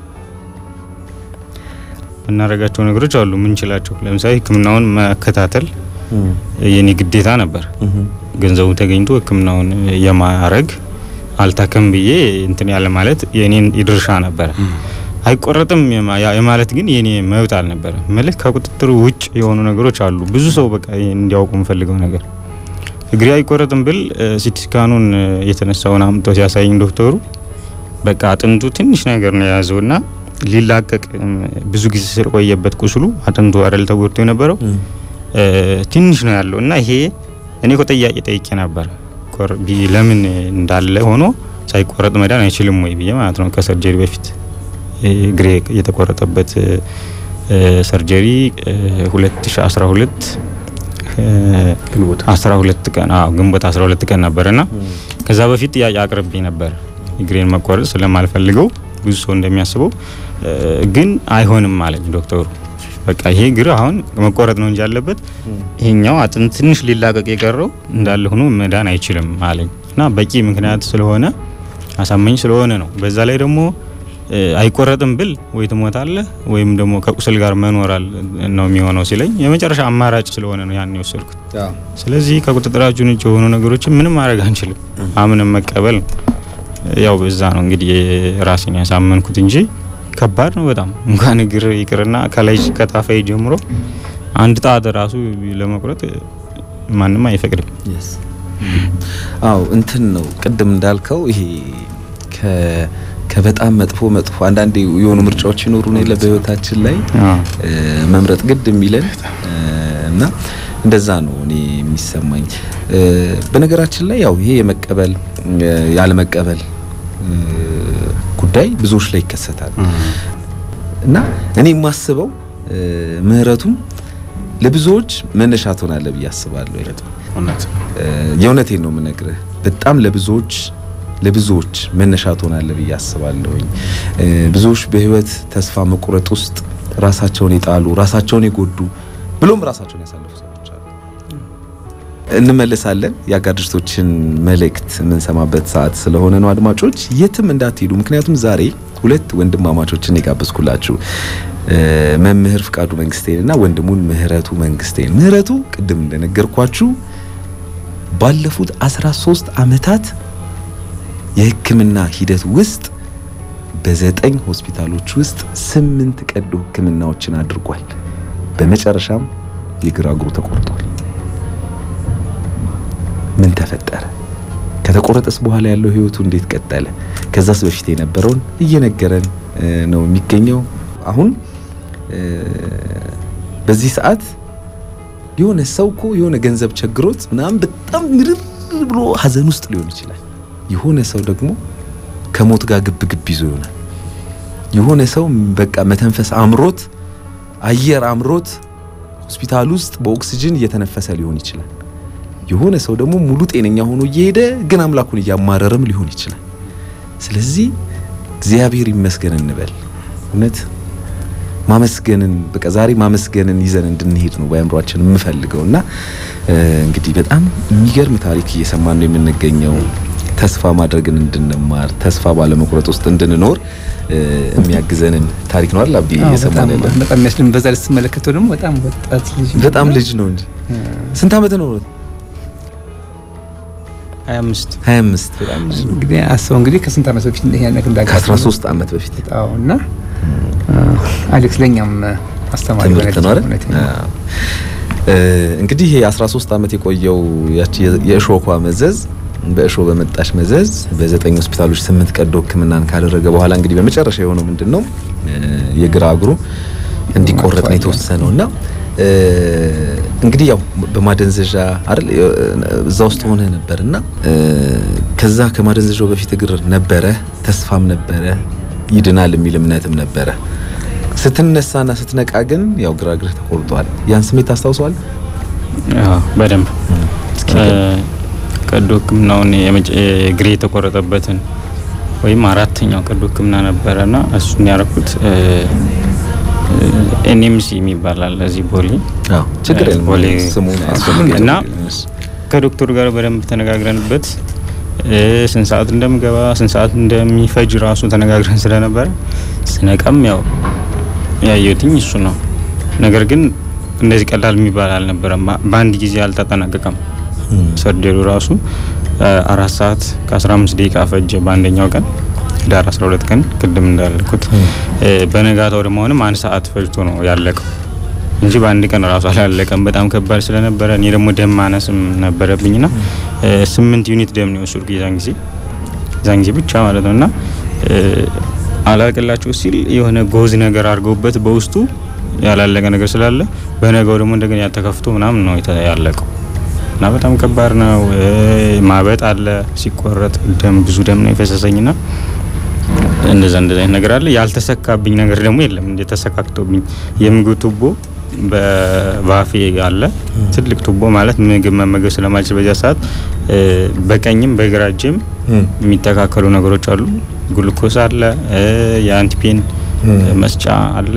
የምናደርጋቸው ነገሮች አሉ ምንችላቸው። ለምሳሌ ሕክምናውን መከታተል የኔ ግዴታ ነበር። ገንዘቡ ተገኝቶ ሕክምናውን የማረግ አልታከም ብዬ እንትን ያለ ማለት የኔን ድርሻ ነበረ። አይቆረጥም የማ- ያ- የማለት ግን የኔ መብት አልነበረ። መልክ ከቁጥጥሩ ውጭ የሆኑ ነገሮች አሉ። ብዙ ሰው በቃ ይሄን እንዲያውቁ የምፈልገው ነገር እግሬ አይቆረጥም ብል ሲቲ ስካኑን እ፣ የተነሳውን አምጥቶ ሲያሳይኝ ዶክተሩ በቃ አጥንቱ ትንሽ ነገር ነው የያዘው እና ሊላቀቅ እም፣ ብዙ ጊዜ ስለቆየበት ቁስሉ አጥንቱ አይደል ተጎድቶ የነበረው እ፣ ትንሽ ነው ያለው እና ይሄ እኔ እኮ ጥያቄ ጠይቄ ነበር ቆር- ቢ- ለምን እንዳለ ሆኖ ሳይቆረጥ መዳን አይችልም ወይ ብዬ ማለት ነው ከሰርጀሪ በፊት እ፣ እግሬ የተቆረጠበት እ፣ እ፣ ሰርጀሪ እ፣ 2012 እ፣ ግንቦት 12 ቀን አዎ ግንቦት 12 ቀን ነበርና ከዛ በፊት ጥያቄ አቅርቤ ነበር እግሬን መቆረጥ ስለማልፈልገው ብዙ ሰው እንደሚያስበው እ፣ ግን አይሆንም አለኝ ዶክተሩ። በቃ ይሄ እግር አሁን መቆረጥ ነው እንጂ ያለበት ይሄኛው አጥንት ትንሽ ሊላቀቅ የቀረው እንዳለ ሆኖ መዳን አይችልም አለኝ እና በቂ ምክንያት ስለሆነ አሳመኝ ስለሆነ ነው። በዛ ላይ ደግሞ እ፣ አይቆረጥም ብል ወይ ትሞታለህ ወይም ደግሞ ከቁስል ጋር መኖራል ነው የሚሆነው ሲለኝ የመጨረሻ አማራጭ ስለሆነ ነው ያን የወሰድኩት። ስለዚህ ከቁጥጥራችን ውጭ የሆኑ ነገሮችን ምንም ማድረግ አንችልም፣ አምነን መቀበል ነው። ያው በዛ ነው እንግዲህ ራሴን ያሳመንኩት እንጂ ከባድ ነው በጣም እንኳን እግር ይቅርና ከላይ ከታፋይ ጀምሮ አንድ ጣት ራሱ ለመቁረጥ ማንም አይፈቅድም። አው እንትን ነው ቅድም እንዳልከው ይሄ ከ ከበጣም መጥፎ መጥፎ አንዳንዴ የሆኑ ምርጫዎች ይኖሩ ነው የለ በህይወታችን ላይ እ፣ መምረጥ ግድ የሚለን እ፣ እና እንደዛ ነው እኔ የሚሰማኝ። እ፣ በነገራችን ላይ ያው ይሄ የመቀበል እ፣ ያለመቀበል እ፣ ጉዳይ ብዙዎች ላይ ይከሰታል እና እኔ የማስበው እ፣ ምህረቱም ለብዙዎች መነሻ ትሆናለህ ብዬ አስባለሁ። እውነት እ፣ የእውነቴን ነው የምነግርህ። በጣም ለብዙዎች ለብዙዎች መነሻ ትሆናለህ ብዬ አስባለሁኝ። ብዙዎች በህይወት ተስፋ መቁረጥ ውስጥ ራሳቸውን የጣሉ ራሳቸውን የጎዱ ብሎም ራሳቸውን ያሳለፉ ሰዎች አሉ። እንመለሳለን። የአጋር ድርጅቶችን መልእክት የምንሰማበት ሰዓት ስለሆነ ነው። አድማጮች የትም እንዳትሄዱ፣ ምክንያቱም ዛሬ ሁለት ወንድማማቾችን የጋበዝኩላችሁ መምህር ፍቃዱ መንግስቴንና ወንድሙን ምህረቱ መንግስቴን። ምህረቱ ቅድም እንደነገርኳችሁ ባለፉት 13 ዓመታት የሕክምና ሂደት ውስጥ በዘጠኝ ሆስፒታሎች ውስጥ ስምንት ቀዶ ሕክምናዎችን አድርጓል። በመጨረሻም የግራ እግሩ ተቆርጧል። ምን ተፈጠረ? ከተቆረጠስ በኋላ ያለው ህይወቱ እንዴት ቀጠለ? ከዛስ በፊት የነበረውን እየነገረን ነው የሚገኘው። አሁን በዚህ ሰዓት የሆነ ሰው እኮ የሆነ ገንዘብ ቸግሮት ምናምን በጣም ምርር ብሎ ሀዘን ውስጥ ሊሆን ይችላል። የሆነ ሰው ደግሞ ከሞት ጋር ግብ ግብ ይዞ ይሆናል። የሆነ ሰው በቃ መተንፈስ አምሮት አየር አምሮት ሆስፒታል ውስጥ በኦክሲጅን እየተነፈሰ ሊሆን ይችላል። የሆነ ሰው ደግሞ ሙሉ ጤነኛ ሆኖ እየሄደ ግን አምላኩን እያማረረም ሊሆን ይችላል። ስለዚህ እግዚአብሔር ይመስገን እንበል። እውነት ማመስገንን በቃ ዛሬ ማመስገንን ይዘን እንድንሄድ ነው በአእምሯችን የምፈልገው እና እንግዲህ በጣም የሚገርም ታሪክ እየሰማን ነው የምንገኘው። ተስፋ ማድረግን እንድንማር ተስፋ ባለመቁረጥ ውስጥ እንድንኖር የሚያግዘንን ታሪክ ነው አይደል? አብዲ እየሰማን ያለ በጣም የሚያስደም በዛ ላይ ስትመለከተው ደግሞ በጣም ወጣት ልጅ በጣም ልጅ ነው እንጂ ስንት ዓመት ነው? 25 25 በጣም ልጅ ነው። እንግዲህ አስበው እንግዲህ ከስንት ዓመት በፊት ይሄን ነገር እንዳጋጠመው ከ13 ዓመት በፊት አዎ። እና አሌክስ ለኛም አስተማሪ ትምህርት ነው አይደል? እንግዲህ የ13 ዓመት የቆየው ያቺ የእሾኳ መዘዝ በእሾ በመጣሽ መዘዝ በዘጠኝ ሆስፒታሎች ስምንት ቀዶ ሕክምናን ካደረገ በኋላ እንግዲህ በመጨረሻ የሆነው ምንድነው የግራ እግሩ እንዲቆረጥ ነው የተወሰነው እና እንግዲህ ያው በማደንዘዣ አይደል እዛ ውስጥ ሆነ ነበርና ከዛ ከማደንዘዣው በፊት እግር ነበረ፣ ተስፋም ነበረ፣ ይድናል የሚል እምነትም ነበረ። ስትነሳና ስትነቃ ግን ያው ግራ እግርህ ተቆርጧል። ያን ስሜት ታስታውሰዋል? አዎ በደንብ ቀዶ ህክምናውን እግሬ የተቆረጠበትን ወይም አራተኛው ቀዶ ህክምና ነበረና እሱን ያደረኩት ኤንኤምሲ የሚባላል እዚህ ቦሌ አዎ ችግር የለም ቦሌ ስሙን እና ከዶክተሩ ጋር በደንብ ተነጋግረንበት ስንት ሰዓት እንደምገባ ስንት ሰዓት እንደሚፈጅ ራሱ ተነጋግረን ስለነበረ ስነቀም ያው ያየሁትኝ እሱ ነው። ነገር ግን እንደዚህ ቀላል የሚባል አልነበረም። በአንድ ጊዜ አልተጠናቀቀም። ሰርጀሪው ራሱ አራት ሰዓት ከ15 ደቂቃ ፈጀ በአንደኛው ቀን ዳር 12 ቀን ቅድም እንዳልኩት በነጋታው ደግሞ አሁንም አንድ ሰዓት ፈጅቶ ነው ያለቀው እንጂ በአንድ ቀን ራሱ አላለቀም። በጣም ከባድ ስለነበረ እኔ ደግሞ ደም ማነስም ነበረብኝና ስምንት ዩኒት ደም ነው የወሰድኩት የዛን ጊዜ የዛን ጊዜ ብቻ ማለት ነው እና አላቅላችሁ ሲል የሆነ ጎዝ ነገር አድርገውበት በውስጡ ያላለቀ ነገር ስላለ በነገው ደግሞ እንደገና ያተከፍቶ ምናምን ነው ያለቀው እና በጣም ከባድ ነው። ማበጥ አለ ሲቆረጥ ደም ብዙ ደም ነው የፈሰሰኝና እንደዛ እንደዛ አይነት ነገር አለ። ያልተሰካብኝ ነገር ደግሞ የለም። እንደ ተሰካክቶብኝ የምግብ ቱቦ በባፌ አለ ትልቅ ቱቦ ማለት ምግብ መመገብ ስለማልችል በዚያ ሰዓት በቀኝም በግራ እጅም የሚተካከሉ ነገሮች አሉ። ግሉኮስ አለ፣ የአንቲፔን መስጫ አለ፣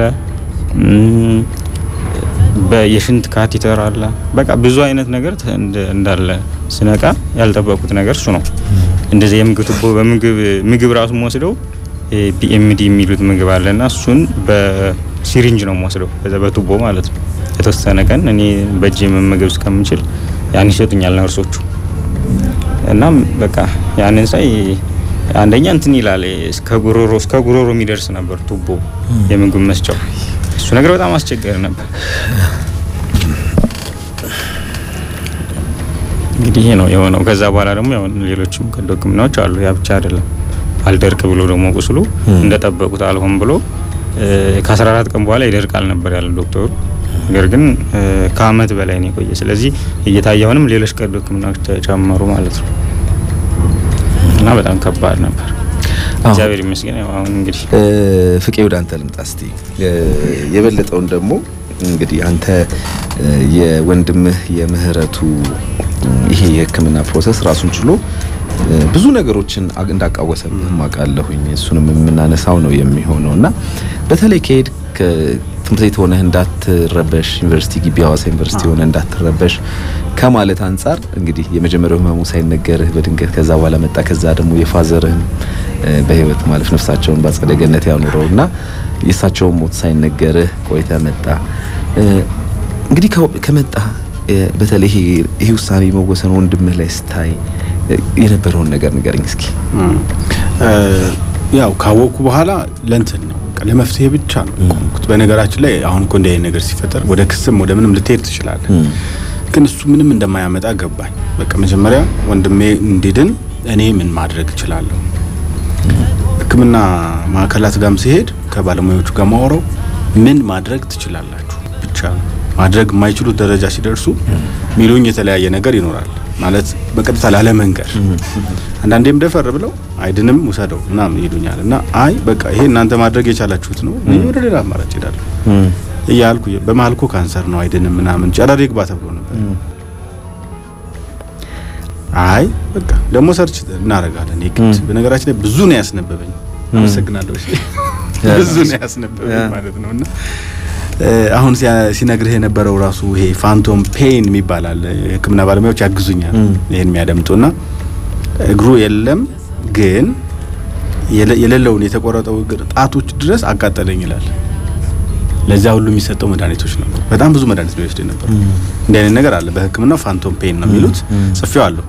የሽንት ካቴተር አለ። በቃ ብዙ አይነት ነገር እንዳለ ስነቃ ያልጠበቁት ነገር እሱ ነው። እንደዚህ የምግብ ቱቦ በምግብ ምግብ ራሱ ወስደው ፒኤምዲ የሚሉት ምግብ አለና እሱን በሲሪንጅ ነው የምወስደው በዛ በቱቦ ማለት ነው። የተወሰነ ቀን እኔ በእጅ መመገብ እስከምችል ያን ይሰጡኛል ነርሶቹ። እናም በቃ ያንን ሳይ አንደኛ እንትን ይላል እስከ ጉሮሮ እስከ ጉሮሮ የሚደርስ ነበር ቱቦ የምግብ መስጫው። እሱ ነገር በጣም አስቸጋሪ ነበር። እንግዲህ ይሄ ነው የሆነው። ከዛ በኋላ ደግሞ ያው ሌሎችም ቀዶ ሕክምናዎች አሉ። ያ ብቻ አይደለም። አልደርቅ ብሎ ደግሞ ቁስሉ እንደጠበቁት አልሆን ብሎ ከ14 ቀን በኋላ ይደርቃል ነበር ያለ ዶክተሩ። ነገር ግን ከአመት በላይ ነው የቆየ። ስለዚህ እየታየ አሁንም ሌሎች ቀዶ ሕክምናዎች ተጨመሩ ማለት ነው እና በጣም ከባድ ነበር። እግዚአብሔር ይመስገን። ያው አሁን እንግዲህ ፍቄ ወደ አንተ ልምጣ እስቲ የበለጠውን ደግሞ እንግዲህ አንተ የወንድምህ የምህረቱ ይሄ የሕክምና ፕሮሰስ ራሱን ችሎ ብዙ ነገሮችን እንዳቃወሰብህ አውቃለሁኝ። እሱንም የምናነሳው ነው የሚሆነው እና በተለይ ከሄድ ትምህርት ቤት ሆነህ እንዳትረበሽ ዩኒቨርሲቲ ግቢ ሀዋሳ ዩኒቨርሲቲ ሆነህ እንዳትረበሽ ከማለት አንጻር እንግዲህ የመጀመሪያው ህመሙ ሳይነገርህ በድንገት ከዛ በኋላ መጣ። ከዛ ደግሞ የፋዘርህን በህይወት ማለፍ ነፍሳቸውን በአጸደ ገነት ያኑረው እና የእሳቸውን ሞት ሳይነገርህ ቆይተ መጣ። እንግዲህ ከመጣ በተለይ ይሄ ውሳኔ መወሰኑ ወንድምህ ላይ ስታይ የነበረውን ነገር ንገረኝ እስኪ። ያው ካወቅኩ በኋላ ለእንትን ነው ለመፍትሄ ብቻ ነው የቆምኩት። በነገራችን ላይ አሁን እኮ እንዲህ አይነት ነገር ሲፈጠር ወደ ክስም ወደ ምንም ልትሄድ ትችላለህ። ግን እሱ ምንም እንደማያመጣ ገባኝ። በቃ መጀመሪያ ወንድሜ እንዲድን እኔ ምን ማድረግ እችላለሁ? ሕክምና ማዕከላት ጋርም ሲሄድ ከባለሙያዎቹ ጋር ማወራው ምን ማድረግ ትችላላችሁ ብቻ ነው። ማድረግ የማይችሉት ደረጃ ሲደርሱ ሚሉኝ የተለያየ ነገር ይኖራል። ማለት በቀጥታ ላለመንገር አንዳንዴም ደፈር ብለው አይድንም ውሰደው ምናምን ይሉኛል። እና አይ በቃ ይሄ እናንተ ማድረግ የቻላችሁት ነው፣ እኔ ወደ ሌላ አማራጭ ሄዳለሁ እያልኩ በመሀል እኮ ካንሰር ነው አይድንም ምናምን ጨረር ይግባ ተብሎ ነበር። አይ በቃ ደግሞ ሰርች እናደርጋለን የግድ በነገራችን ላይ ብዙ ነው ያስነበበኝ። አመሰግናለሁ። ብዙ ነው ያስነበበኝ ማለት ነው እና አሁን ሲነግርህ የነበረው ራሱ ይሄ ፋንቶም ፔን የሚባላል የህክምና ባለሙያዎች ያግዙኛል ይሄን የሚያደምጡና እግሩ የለም ግን የሌለውን የተቆረጠው እግር ጣቶች ድረስ አቃጠለኝ ይላል። ለዚያ ሁሉ የሚሰጠው መድኃኒቶች ነው። በጣም ብዙ መድኃኒት ነው ይወስድ ነበር። እንዲህ አይነት ነገር አለ በህክምናው ፋንቶም ፔን ነው የሚሉት። ጽፌው አለሁ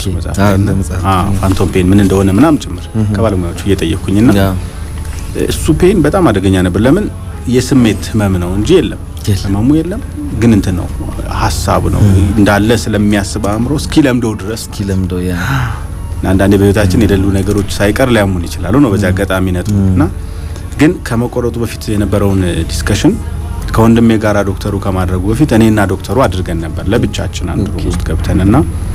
ፋንቶም ፔን ምን እንደሆነ ምናምን ጭምር ከባለሙያዎቹ እየጠየቅኩኝና እሱ ፔን በጣም አደገኛ ነበር። ለምን የስሜት ህመም ነው እንጂ የለም ህመሙ የለም፣ ግን እንትን ነው ሀሳብ ነው እንዳለ ስለሚያስብ አእምሮ እስኪ ለምደው ድረስ እስኪ ለምደው ያ አንዳንዴ በህይወታችን የሌሉ ነገሮች ሳይቀር ሊያሙን ይችላሉ ነው በዚህ አጋጣሚ ነጥብ እና ግን ከመቆረጡ በፊት የነበረውን ዲስከሽን ከወንድሜ ጋራ ዶክተሩ ከማድረጉ በፊት እኔና ዶክተሩ አድርገን ነበር ለብቻችን አንድ ሩም ውስጥ ገብተንና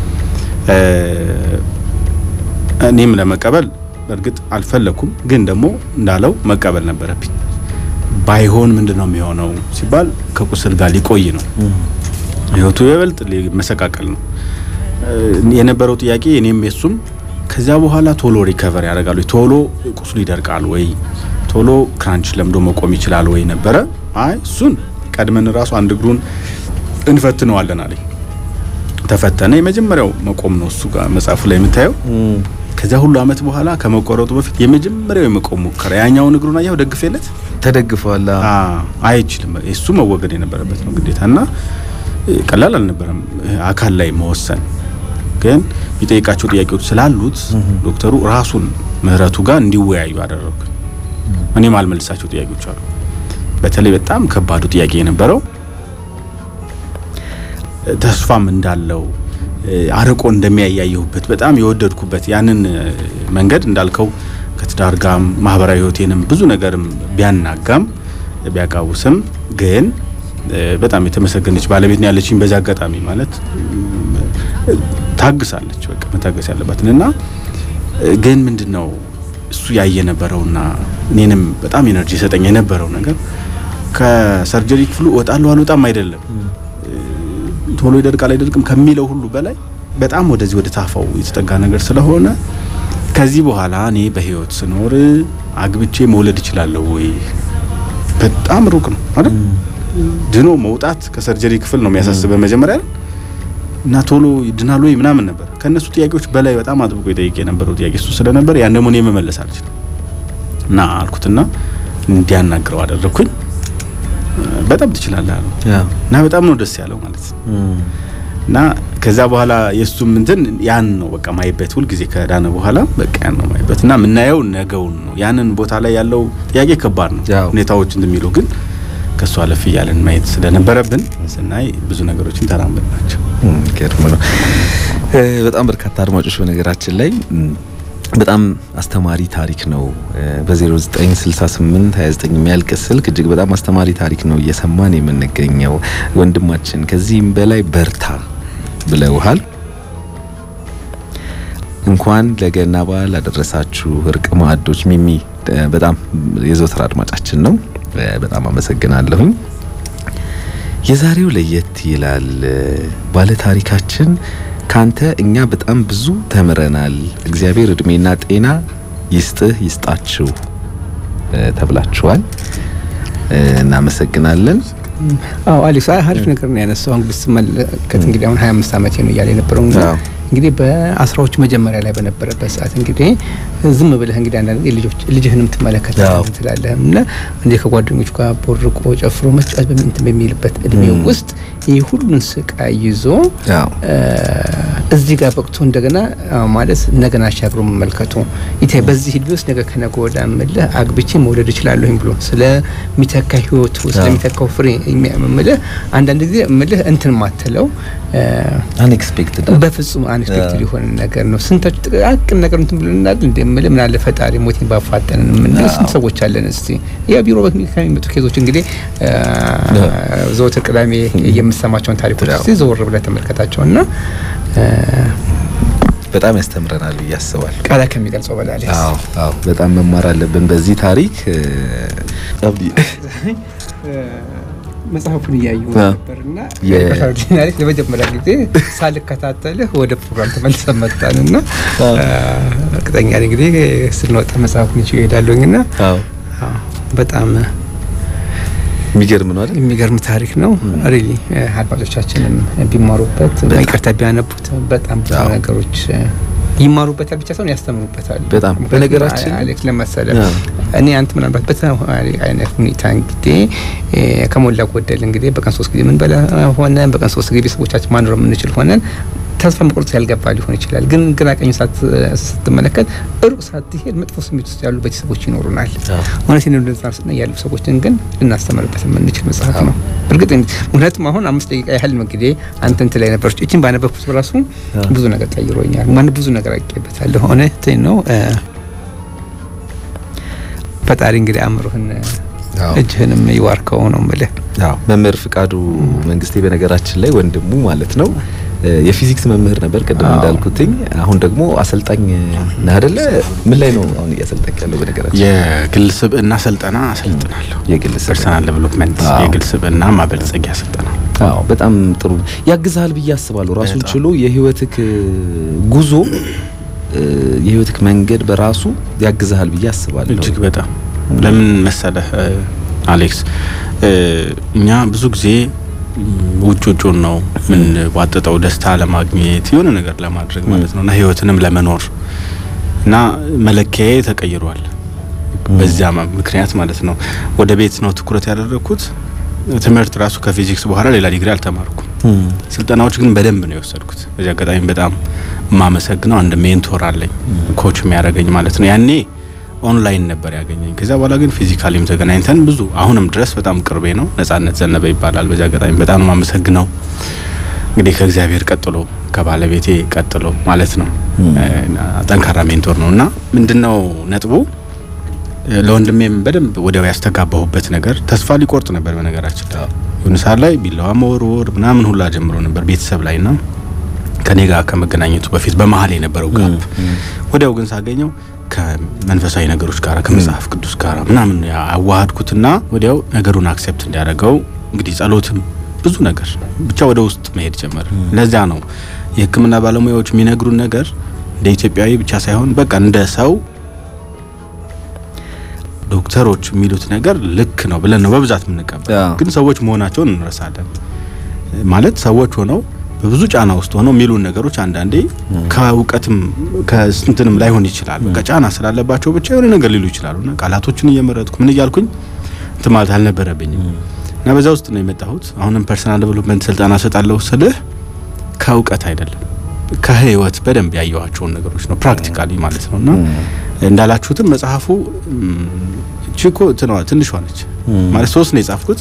እኔም ለመቀበል በእርግጥ አልፈለኩም፣ ግን ደግሞ እንዳለው መቀበል ነበረብኝ። ባይሆን ምንድን ነው የሚሆነው ሲባል ከቁስል ጋር ሊቆይ ነው ህይወቱ የበልጥ ሊመሰቃቀል ነው የነበረው ጥያቄ እኔም የሱም ከዚያ በኋላ ቶሎ ሪከቨር ያደርጋሉ ቶሎ ቁስሉ ይደርቃል ወይ ቶሎ ክራንች ለምዶ መቆም ይችላል ወይ ነበረ አይ እሱን ቀድመን ራሱ አንድ እግሩን እንፈትነዋለን አለኝ ተፈተነ የመጀመሪያው መቆም ነው እሱ ጋር መጽሐፉ ላይ የምታየው ከዚያ ሁሉ አመት በኋላ ከመቆረጡ በፊት የመጀመሪያው የመቆም ሙከራ ያኛውን እግሩን አየው ደግፌለት ተደግፏል አይችልም እሱ መወገድ የነበረበት ነው ግዴታ እና ቀላል አልነበረም አካል ላይ መወሰን ግን የሚጠይቃቸው ጥያቄዎች ስላሉት ዶክተሩ ራሱን ምህረቱ ጋር እንዲወያዩ አደረጉ እኔ ማልመልሳቸው ጥያቄዎች አሉ በተለይ በጣም ከባዱ ጥያቄ የነበረው ተስፋም እንዳለው አርቆ እንደሚያያየሁበት በጣም የወደድኩበት ያንን መንገድ እንዳልከው ከትዳር ጋም ማህበራዊ ህይወቴንም ብዙ ነገርም ቢያናጋም ቢያቃውስም ግን በጣም የተመሰገነች ባለቤት ነው ያለችኝ። በዚህ አጋጣሚ ማለት ታግሳለች፣ በቃ መታገስ ያለባትን እና ግን ምንድን ነው እሱ ያየ ነበረውና እኔንም በጣም ኤነርጂ ሰጠኝ የነበረው ነገር ከሰርጀሪ ክፍሉ እወጣለሁ አልወጣም አይደለም ቶሎ ይደርቃል አይደርቅም ከሚለው ሁሉ በላይ በጣም ወደዚህ ወደ ታፋው የተጠጋ ነገር ስለሆነ ከዚህ በኋላ እኔ በህይወት ስኖር አግብቼ መውለድ እችላለሁ ወይ? በጣም ሩቅ ነው አይደል? ድኖ መውጣት ከሰርጀሪ ክፍል ነው የሚያሳስበ መጀመሪያ እና ቶሎ ድናል ወይ ምናምን ነበር። ከእነሱ ጥያቄዎች በላይ በጣም አጥብቆ የጠየቅ የነበረው ጥያቄ እሱ ስለነበር ያን ደግሞ እኔ መመለስ አልችልም እና አልኩትና እንዲያናግረው አደረግኩኝ። በጣም ትችላለህ አለው እና በጣም ነው ደስ ያለው ማለት ነው። እና ከዛ በኋላ የእሱም እንትን ያን ነው በቃ ማይበት ሁልጊዜ ከዳነ በኋላ በቃ ያን ነው ማይበት እና የምናየው ነገውን ነው። ያንን ቦታ ላይ ያለው ጥያቄ ከባድ ነው ሁኔታዎች እንደሚሉ ግን ከእሱ አለፍ እያለን ማየት ስለነበረብን ስናይ ብዙ ነገሮችን ተራምድ ናቸው። ገርም ነው። በጣም በርካታ አድማጮች በነገራችን ላይ በጣም አስተማሪ ታሪክ ነው። በ0968 29 የሚያልቅ ስልክ እጅግ በጣም አስተማሪ ታሪክ ነው እየሰማን የምንገኘው። ወንድማችን ከዚህም በላይ በርታ ብለውሃል። እንኳን ለገና በዓል አደረሳችሁ። እርቅ ማዕዶች ሚሚ በጣም የዘወትር አድማጫችን ነው። በጣም አመሰግናለሁኝ። የዛሬው ለየት ይላል። ባለ ታሪካችን ካንተ እኛ በጣም ብዙ ተምረናል። እግዚአብሔር እድሜና ጤና ይስጥህ ይስጣችሁ ተብላችኋል። እናመሰግናለን። አዎ አሌክስ አሪፍ ነገር ነው ያነሳው። እንግዲህ ስመለከት እንግዲህ አሁን 25 ዓመቴ ነው እያለ የነበረው እንግዲህ በአስራዎቹ መጀመሪያ ላይ በነበረበት ሰዓት እንግዲህ ዝም ብለህ እንግዲህ አንዳንድ ልጆች ልጅህንም ትመለከታለህ ትላለህ እና እንዴ ከጓደኞቹ ጋር ቦርቆ ጨፍሮ መጫወት በምንት በሚልበት እድሜ ውስጥ ይህ ሁሉን ስቃይ ይዞ እዚህ ጋር በቅቶ እንደገና ማለት ነገን አሻግሮ መመልከቱ ይታይ በዚህ እድሜ ውስጥ ነገ ከነገ ወዲያ እምልህ አግብቼ መውለድ እችላለሁኝ ብሎ ስለሚተካ ህይወቱ ስለሚተካው ፍሬ የሚያምልህ አንዳንድ ጊዜ እምልህ እንትን ማትለው አንኤክስፔክትድ በፍጹም አንኤክስፔክትድ የሆነ ነገር ነው። ስንታችሁ ጥቃቅን ነገር እንትን ብለናል እንደምልህ ምን አለ ፈጣሪ ሞቴን ባፋጠንን የምንል ስንት ሰዎች አለን። እስቲ ያ ቢሮ ከሚመጡ ኬዞች እንግዲህ ዘወትር ቅዳሜ የምሰማቸውን ታሪኮች እስቲ ዘወር ብለህ ተመልከታቸውና በጣም ያስተምረናል ብዬ አስባለሁ። ቃላት ከሚገልጸው በላይ አዎ፣ አዎ፣ በጣም መማር አለብን በዚህ ታሪክ መጽሐፉን እያዩ ነበርና ለመጀመሪያ ጊዜ ሳልከታተልህ ወደ ፕሮግራም ተመልሰን መጣንና እርግጠኛ ነኝ እንግዲህ ስንወጣ መጽሐፉን ይዤ እሄዳለሁኝና በጣም የሚገርም ነው አይደል? የሚገርም ታሪክ ነው። ሪሊ አድማጮቻችንም ቢማሩበት ይቅርታ ቢያነቡት በጣም ብዙ ነገሮች ይማሩበታል ብቻ ሳይሆን ያስተምሩበታል። በጣም በነገራችን አሌክስ ለመሰለ እኔ አንተ ምናልባት በተማሪ አይነት ሁኔታ እንግዲህ ከሞላ ጎደል እንግዲህ በቀን ሶስት ጊዜ ምን በላ ሆነ በቀን ሶስት ጊዜ ቤተሰቦቻችን ማኖር የምንችል ሆነን ተስፋ መቁረጥ ያልገባ ሊሆን ይችላል። ግን ግራ ቀኝ ስትመለከት ሩቅ ሳትሄድ መጥፎ ስሜት ውስጥ ያሉ ቤተሰቦች ይኖሩናል። እውነት ነው እንደዛ ስና ያሉ ሰዎችን ግን ልናስተምርበት የምንችል መጽሐፍ ነው። እርግጥ ምክንያቱም አሁን አምስት ደቂቃ ያህል እንግዲህ አንተ እንትን ላይ ነበረች እችን ባነበብኩት በራሱ ብዙ ነገር ቀይሮኛል። ማን ብዙ ነገር አውቄበታለሁ። እውነት ነው። ፈጣሪ እንግዲህ አእምሮህን እጅህንም ይዋርከው ነው የምልህ። መምህር ፍቃዱ መንግስቴ በነገራችን ላይ ወንድሙ ማለት ነው የፊዚክስ መምህር ነበር ቅድም እንዳልኩትኝ። አሁን ደግሞ አሰልጣኝ ነህ አይደለ? ምን ላይ ነው አሁን እያሰልጠኝ ያለው? በነገራችን የግል ስብዕና ስልጠና አሰልጥናለሁ። የግል ፐርሰናል ዴቨሎፕመንት የግል ስብዕና ማበልጸጊያ ስልጠና። አዎ በጣም ጥሩ ያግዛል ብዬ አስባለሁ። ራሱን ችሎ የህይወትክ ጉዞ የህይወትክ መንገድ በራሱ ያግዛል ብዬ አስባለሁ። እጅግ በጣም ለምን መሰለህ አሌክስ፣ እኛ ብዙ ጊዜ ውጭ ውጩን ነው ምን ዋጥጠው ደስታ ለማግኘት የሆነ ነገር ለማድረግ ማለት ነው እና ህይወትንም ለመኖር እና መለኪያዬ ተቀይሯል። በዚያ ምክንያት ማለት ነው ወደ ቤት ነው ትኩረት ያደረግኩት። ትምህርት ራሱ ከፊዚክስ በኋላ ሌላ ዲግሪ አልተማርኩም። ስልጠናዎች ግን በደንብ ነው የወሰድኩት። በዚህ አጋጣሚ በጣም የማመሰግነው አንድ ሜንቶር አለኝ ኮች የሚያደርገኝ ማለት ነው ያኔ ኦንላይን ነበር ያገኘኝ። ከዚያ በኋላ ግን ፊዚካሊም ተገናኝተን ብዙ አሁንም ድረስ በጣም ቅርቤ ነው። ነጻነት ዘነበ ይባላል። በዚህ አጋጣሚ በጣም ነው የማመሰግነው። እንግዲህ ከእግዚአብሔር ቀጥሎ ከባለቤቴ ቀጥሎ ማለት ነው ጠንካራ ሜንቶር ነው እና ምንድነው ነጥቡ ለወንድሜም በደንብ ወዲያው ያስተጋባሁበት ነገር ተስፋ ሊቆርጥ ነበር። በነገራችን የሆነ ሰዓት ላይ ቢላዋ መወርወር ምናምን ሁላ ጀምሮ ነበር ቤተሰብ ላይ ና ከኔ ጋር ከመገናኘቱ በፊት በመሀል የነበረው ጋፕ ወዲያው ግን ሳገኘው ከመንፈሳዊ ነገሮች ጋር ከመጽሐፍ ቅዱስ ጋር ምናምን አዋሃድኩትና ወዲያው ነገሩን አክሴፕት እንዲያደርገው እንግዲህ ጸሎትም ብዙ ነገር ብቻ ወደ ውስጥ መሄድ ጀመር። ለዚያ ነው የሕክምና ባለሙያዎች የሚነግሩን ነገር እንደ ኢትዮጵያዊ ብቻ ሳይሆን በቃ እንደ ሰው ዶክተሮች የሚሉት ነገር ልክ ነው ብለን ነው በብዛት የምንቀበል። ግን ሰዎች መሆናቸውን እንረሳለን። ማለት ሰዎች ሆነው በብዙ ጫና ውስጥ ሆነው የሚሉን ነገሮች አንዳንዴ ከእውቀትም ከስንትንም ላይሆን ይችላል። በቃ ጫና ስላለባቸው ብቻ የሆነ ነገር ሊሉ ይችላሉ። እና ቃላቶችን እየመረጥኩ ምን እያልኩኝ እንትን ማለት አልነበረብኝም እና በዛ ውስጥ ነው የመጣሁት። አሁንም ፐርሰናል ዴቨሎፕመንት ስልጠና ሰጣለሁ ስልህ ከእውቀት አይደለም ከህይወት በደንብ ያየኋቸውን ነገሮች ነው ፕራክቲካሊ ማለት ነው። እና እንዳላችሁትም መጽሐፉ ቺኮ ትንሿ ነች ማለት ሶስት ነው የጻፍኩት።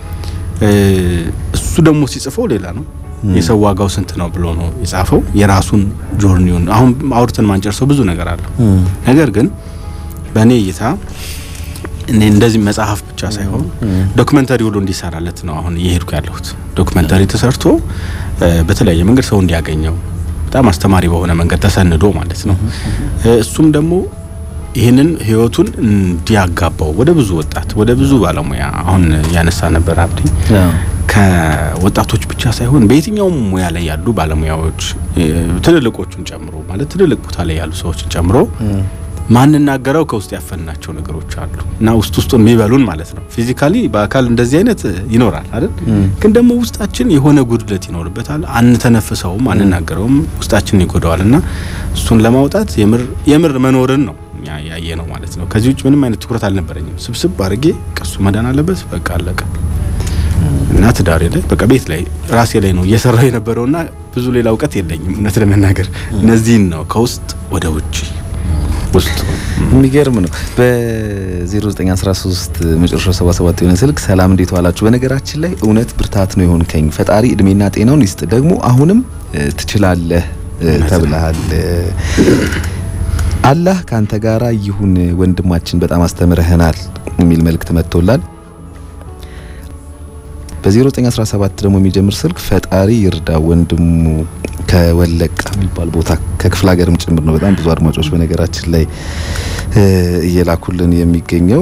እሱ ደግሞ ሲጽፈው ሌላ ነው የሰው ዋጋው ስንት ነው ብሎ ነው የጻፈው። የራሱን ጆርኒውን አሁን አውርተን ማንጨርሰው ብዙ ነገር አለው። ነገር ግን በእኔ እይታ እኔ እንደዚህ መጽሐፍ ብቻ ሳይሆን ዶክመንተሪ ሁሉ እንዲሰራለት ነው አሁን እየሄድኩ ያለሁት። ዶክመንተሪ ተሰርቶ በተለያየ መንገድ ሰው እንዲያገኘው በጣም አስተማሪ በሆነ መንገድ ተሰንዶ ማለት ነው። እሱም ደግሞ ይህንን ህይወቱን እንዲያጋባው ወደ ብዙ ወጣት ወደ ብዙ ባለሙያ አሁን ያነሳ ነበር አብዲ ከወጣቶች ብቻ ሳይሆን በየትኛውም ሙያ ላይ ያሉ ባለሙያዎች ትልልቆቹን ጨምሮ ማለት ትልልቅ ቦታ ላይ ያሉ ሰዎችን ጨምሮ ማንናገረው ከውስጥ ያፈንናቸው ነገሮች አሉ እና ውስጥ ውስጡን የሚበሉን ማለት ነው። ፊዚካሊ በአካል እንደዚህ አይነት ይኖራል አይደል? ግን ደግሞ ውስጣችን የሆነ ጉድለት ይኖርበታል። አንተነፍሰውም፣ አንናገረውም፣ ውስጣችን ይጎዳዋል እና እሱን ለማውጣት የምር የምር መኖርን ነው ያየ ነው ማለት ነው። ከዚህ ውጭ ምንም አይነት ትኩረት አልነበረኝም። ስብስብ አድርጌ ቀሱ መዳን አለበት በቃ አለቀ። እና ትዳሬ ላይ በቃ ቤት ላይ ራሴ ላይ ነው እየሰራው የነበረውና ብዙ ሌላ እውቀት የለኝም እውነት ለመናገር እነዚህን ነው ከውስጥ ወደ ውጭ ውስጥ የሚገርም ነው። በ0913 መጨረሻ 77 የሆነ ስልክ ሰላም እንዴት ዋላችሁ? በነገራችን ላይ እውነት ብርታት ነው የሆንከኝ። ፈጣሪ እድሜና ጤናውን ይስጥ። ደግሞ አሁንም ትችላለህ ተብለሃል። አላህ ካንተ ጋራ ይሁን ወንድማችን፣ በጣም አስተምረህናል የሚል መልእክት መጥቶላል። በ0917 ደግሞ የሚጀምር ስልክ ፈጣሪ ይርዳ ወንድሙ ከወለቃ የሚባል ቦታ ከክፍለ ሀገርም ጭምር ነው። በጣም ብዙ አድማጮች በነገራችን ላይ እየላኩልን የሚገኘው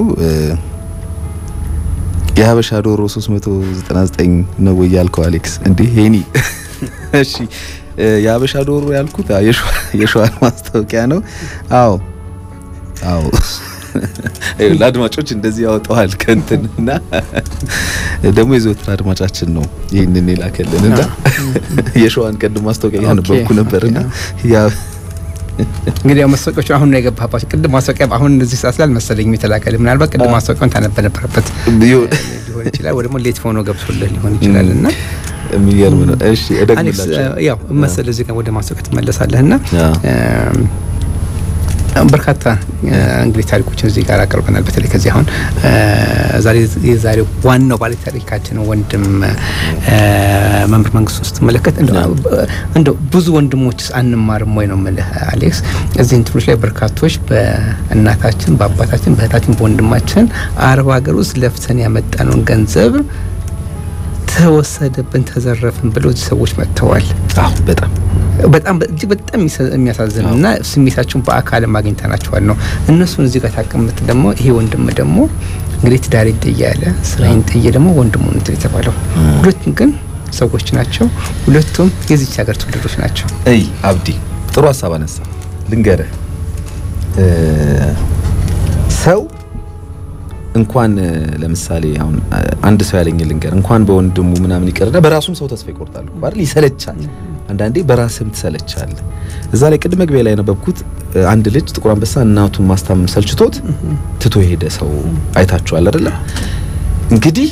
የሀበሻ ዶሮ 399 ነው ወይ ያልከው አሌክስ? እንዴ ሄኒ እሺ የሀበሻ ዶሮ ያልኩት የሸዋን ማስታወቂያ ነው። አዎ አዎ ለአድማጮች እንደዚህ ያወጣዋል ከንትን እና ደግሞ የዘወትር አድማጫችን ነው ይህንን የላከልን እና የሸዋን ቀድም ማስታወቂያ ያነበብኩ ነበርና ያ እንግዲህ ያው ማስታወቂያዎቹ አሁን ነው የገባባቸው። ቅድም ማስታወቂያ አሁን እዚህ ሰዓት ላይ አልመሰለኝም የተላከልህ። ምናልባት ቅድም ማስታወቂያውን ታነበ ነበረበት ሊሆን ይችላል፣ ወይ ደግሞ ሌት ሆኖ ገብቶልህ ሊሆን ይችላል እና የሚገርም ነው። እሺ አሌክስ ያው መሰለህ እዚህ ጋር ወደ ማስታወቂያ ትመለሳለህ እና በርካታ እንግዲህ ታሪኮችን እዚህ ጋር አቅርበናል። በተለይ ከዚህ አሁን ዛሬ የዛሬው ዋናው ባለ ታሪካችን ወንድም መምህር መንግስቱ ስትመለከት እንደው ብዙ ወንድሞችስ አንማርም ወይ ነው የምልህ አሌክስ። እዚህ እንትኖች ላይ በርካቶች በእናታችን፣ በአባታችን፣ በእህታችን፣ በወንድማችን አረብ ሀገር ውስጥ ለፍተን ያመጣነውን ገንዘብ ተወሰደብን፣ ተዘረፍን ብለው እዚህ ሰዎች መጥተዋል። አዎ በጣም በጣም እጅግ በጣም የሚያሳዝን እና ስሜታቸውን በአካልም አግኝተናቸዋል ነው። እነሱን እዚህ ጋር ታቀምጥ ደግሞ ይሄ ወንድም ደግሞ እንግዲህ ትዳሬን ጥዬ ያለ ስራዬን ጥዬ ደግሞ ወንድሙ እንትን የተባለው ሁለቱም ግን ሰዎች ናቸው። ሁለቱም የዚች ሀገር ትውልዶች ናቸው። እይ አብዲ ጥሩ ሀሳብ አነሳ። ልንገርህ ሰው እንኳን ለምሳሌ አሁን አንድ ሰው ያለኝ ልንገር እንኳን በወንድሙ ምናምን ይቀርና በራሱም ሰው ተስፋ ይቆርጣል አይደል? ይሰለቻል። አንዳንዴ በራስም ትሰለቻል። እዛ ላይ ቅድመ መግቢያ ላይ ያነበብኩት አንድ ልጅ ጥቁር አንበሳ እናቱን ማስታመም ሰልችቶት ትቶ የሄደ ሰው አይታችኋል አይደለ? እንግዲህ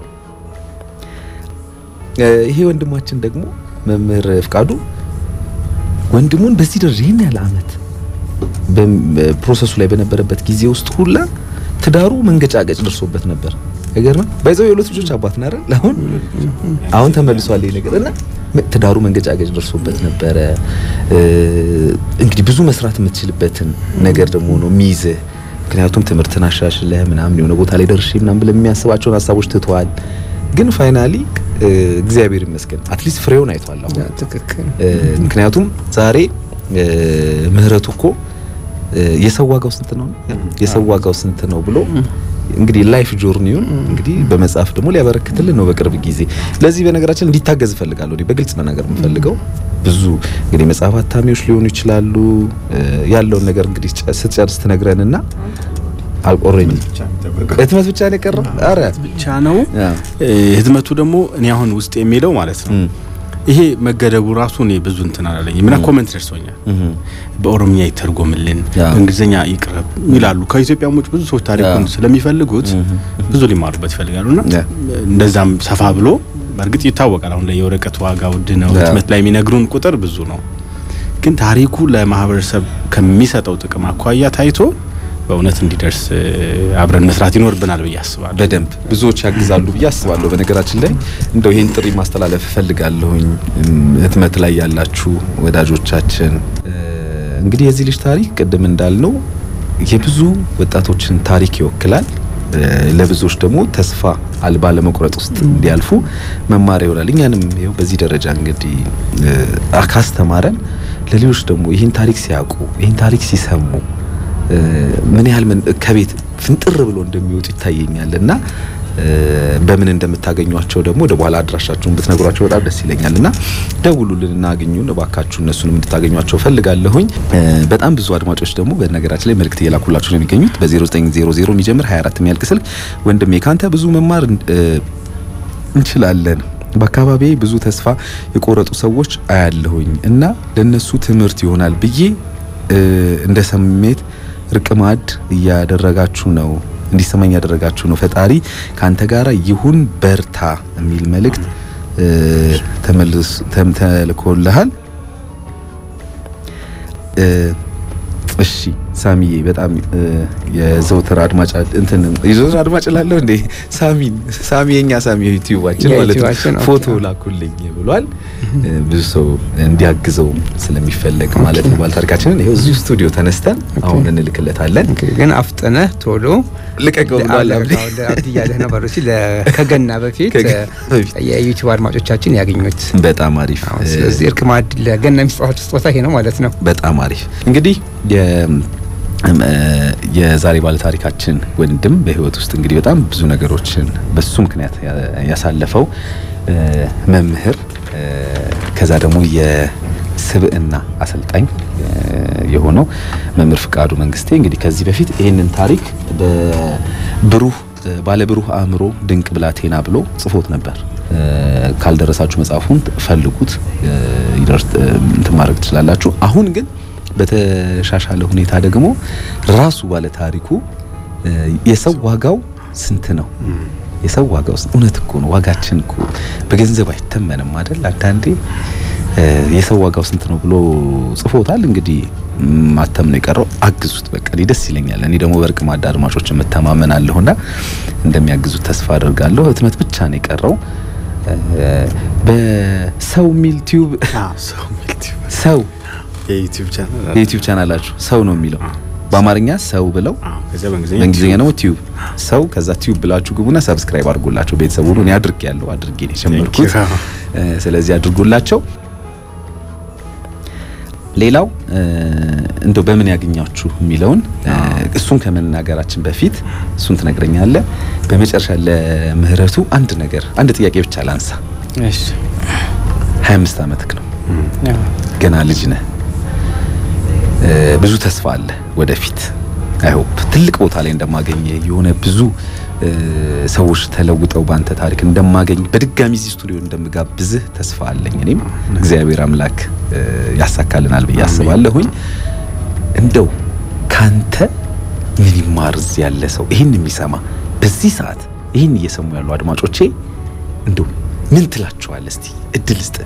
ይሄ ወንድማችን ደግሞ መምህር ፍቃዱ ወንድሙን በዚህ ደረጃ ይህን ያለ አመት ፕሮሰሱ ላይ በነበረበት ጊዜ ውስጥ ሁላ ትዳሩ መንገጫገጭ ደርሶበት ነበር። አይገርምም? ባይዘው የሁለት ልጆች አባት ነው አይደል? አሁን አሁን ተመልሷል ይሄ ነገር እና ትዳሩ መንገጫገጭ ደርሶበት ነበረ። እንግዲህ ብዙ መስራት የምትችልበትን ነገር ደግሞ ነው የሚይዝህ። ምክንያቱም ትምህርትን አሻሽለህ ምናምን የሆነ ቦታ ላይ ደርሼ ምናምን ብለህ የሚያስባቸውን ሀሳቦች ትተዋል። ግን ፋይናሊ እግዚአብሔር ይመስገን አትሊስት ፍሬውን አይቷል። አሁን ትክክል። ምክንያቱም ዛሬ ምህረቱ እኮ የሰው ዋጋው ስንት ነው የሰው ዋጋው ስንት ነው ብሎ እንግዲህ ላይፍ ጆርኒውን እንግዲህ በመጽሐፍ ደግሞ ሊያበረክትልን ነው በቅርብ ጊዜ። ለዚህ በነገራችን እንዲታገዝ እፈልጋለሁ። እኔ በግልጽ መናገር የምፈልገው ብዙ እንግዲህ መጽሐፍ አታሚዎች ሊሆኑ ይችላሉ። ያለውን ነገር እንግዲህ ስትጨርስ ትነግረንና አልቆረኝም። ህትመት ብቻ ነው የቀረው። አረ ብቻ ነው ህትመቱ ደግሞ እኔ አሁን ውስጥ የሚለው ማለት ነው ይሄ መገደቡ ራሱ እኔ ብዙ እንትን አላለኝ ምና ኮመንት ደርሶኛል። በኦሮምኛ ይተርጎምልን በእንግሊዝኛ ይቅረብ ይላሉ። ከኢትዮጵያ ውጭ ብዙ ሰዎች ታሪኩን ስለሚፈልጉት ብዙ ሊማሩበት ይፈልጋሉ እና እንደዛም ሰፋ ብሎ በእርግጥ ይታወቃል። አሁን ላይ የወረቀት ዋጋ ውድ ነው። ህትመት ላይ የሚነግሩን ቁጥር ብዙ ነው። ግን ታሪኩ ለማህበረሰብ ከሚሰጠው ጥቅም አኳያ ታይቶ በእውነት እንዲደርስ አብረን መስራት ይኖርብናል ብዬ አስባለሁ። በደንብ ብዙዎች ያግዛሉ ብዬ አስባለሁ። በነገራችን ላይ እንደው ይህን ጥሪ ማስተላለፍ እፈልጋለሁኝ ህትመት ላይ ያላችሁ ወዳጆቻችን። እንግዲህ የዚህ ልጅ ታሪክ ቅድም እንዳልነው የብዙ ወጣቶችን ታሪክ ይወክላል። ለብዙዎች ደግሞ ተስፋ አልባ ለመቁረጥ ውስጥ እንዲያልፉ መማሪያ ይሆናል። እኛንም ይኸው በዚህ ደረጃ እንግዲህ ካስተማረን ለሌሎች ደግሞ ይህን ታሪክ ሲያውቁ ይህን ታሪክ ሲሰሙ ምን ያህል ከቤት ፍንጥር ብሎ እንደሚወጡ ይታየኛል እና በምን እንደምታገኟቸው ደግሞ ወደ በኋላ አድራሻችሁን ብትነግሯቸው በጣም ደስ ይለኛል እና ደውሉልን እና አግኙን እባካችሁ እነሱንም እንድታገኟቸው ፈልጋለሁኝ። በጣም ብዙ አድማጮች ደግሞ በነገራችን ላይ መልእክት እየላኩላችሁ ነው የሚገኙት በ0900 የሚጀምር 24 የሚያልቅ ስልክ ወንድሜ ካንተ ብዙ መማር እንችላለን በአካባቢ ብዙ ተስፋ የቆረጡ ሰዎች አያለሁኝ እና ለነሱ ትምህርት ይሆናል ብዬ እንደ ስሜት ርቅማድ እያደረጋችሁ ነው እንዲሰማኝ ያደረጋችሁ ነው። ፈጣሪ ካንተ ጋራ ይሁን በርታ የሚል መልእክት ተመልስ ተልኮልሃል። እሺ ሳሚዬ በጣም የዘውትር አድማጭ እንትን የዘውትር አድማጭ ላለሁ እንዴ ሳሚን ሳሚ የኛ ሳሚ ዩቲዩባችን ማለት ነው ፎቶ ላኩልኝ ብሏል። ብዙ ሰው እንዲያግዘው ስለሚፈለግ ማለት ነው። ባለታሪካችንን ይኸው እዚሁ ስቱዲዮ ተነስተን አሁን እንልክለታለን። ግን አፍጥነህ ቶሎ ልቀቀው ብሏል። አብዲ እያለህ ነበር እሺ። ከገና በፊት የዩቲዩብ አድማጮቻችን ያገኙት በጣም አሪፍ። ስለዚህ እርቅ ማዕድ ለገና የሚሰጣቸው ስጦታ ይሄ ነው ማለት ነው። በጣም አሪፍ እንግዲህ የዛሬ ባለታሪካችን ወንድም በህይወት ውስጥ እንግዲህ በጣም ብዙ ነገሮችን በሱ ምክንያት ያሳለፈው መምህር ከዛ ደግሞ የስብዕና አሰልጣኝ የሆነው መምህር ፍቃዱ መንግስቴ እንግዲህ ከዚህ በፊት ይህንን ታሪክ በብሩህ ባለብሩህ አእምሮ ድንቅ ብላቴና ብሎ ጽፎት ነበር። ካልደረሳችሁ መጽሐፉን ፈልጉት፣ ይደርስ እንትን ማድረግ ትችላላችሁ። አሁን ግን በተሻሻለ ሁኔታ ደግሞ ራሱ ባለ ታሪኩ የሰው ዋጋው ስንት ነው? የሰው ዋጋው እውነት እኮ ነው። ዋጋችን እኮ በገንዘብ አይተመንም አይደል? አንዳንዴ የሰው ዋጋው ስንት ነው ብሎ ጽፎታል። እንግዲህ ማተም ነው የቀረው። አግዙት፣ በቃ ደስ ይለኛል። እኔ ደግሞ በእርቅ ማዕድ አድማጮች የምተማመናለሁና እንደሚያግዙት ተስፋ አድርጋለሁ። ህትመት ብቻ ነው የቀረው። በሰው ሚል ቲዩብ ሰው የዩቲዩብ ቻናል የዩቲዩብ ቻናላችሁ ሰው ነው የሚለው በአማርኛ ሰው ብለው ከዚያ በእንግሊዝኛ በእንግሊዝኛ ደግሞ ቲዩብ ሰው ከዛ ቲዩብ ብላችሁ ግቡና ሰብስክራይብ አድርጉላቸው። ቤተሰቡ ሁሉ እኔ አድርጌ ያለው አድርጌ ነው የጀመርኩት። ስለዚህ አድርጉላቸው። ሌላው እንደው በምን ያገኛችሁ የሚለውን እሱን ከመናገራችን በፊት እሱን ትነግረኛለህ። በመጨረሻ ለምህረቱ አንድ ነገር አንድ ጥያቄ ብቻ ላንሳ። እሺ 25 ዓመትክ ነው፣ ገና ልጅ ነህ። ብዙ ተስፋ አለ ወደፊት አይሆፕ ትልቅ ቦታ ላይ እንደማገኝ የሆነ ብዙ ሰዎች ተለውጠው ባንተ ታሪክ እንደማገኝ በድጋሚ እዚህ ስቱዲዮ እንደምጋብዝህ ተስፋ አለኝ። እኔም እግዚአብሔር አምላክ ያሳካልናል ብዬ አስባለሁኝ። እንደው ካንተ ምን ይማር እዚህ ያለ ሰው ይህን የሚሰማ በዚህ ሰዓት ይህን እየሰሙ ያሉ አድማጮቼ እንደው ምን ትላቸዋለህ? እስቲ እድል ስጥ።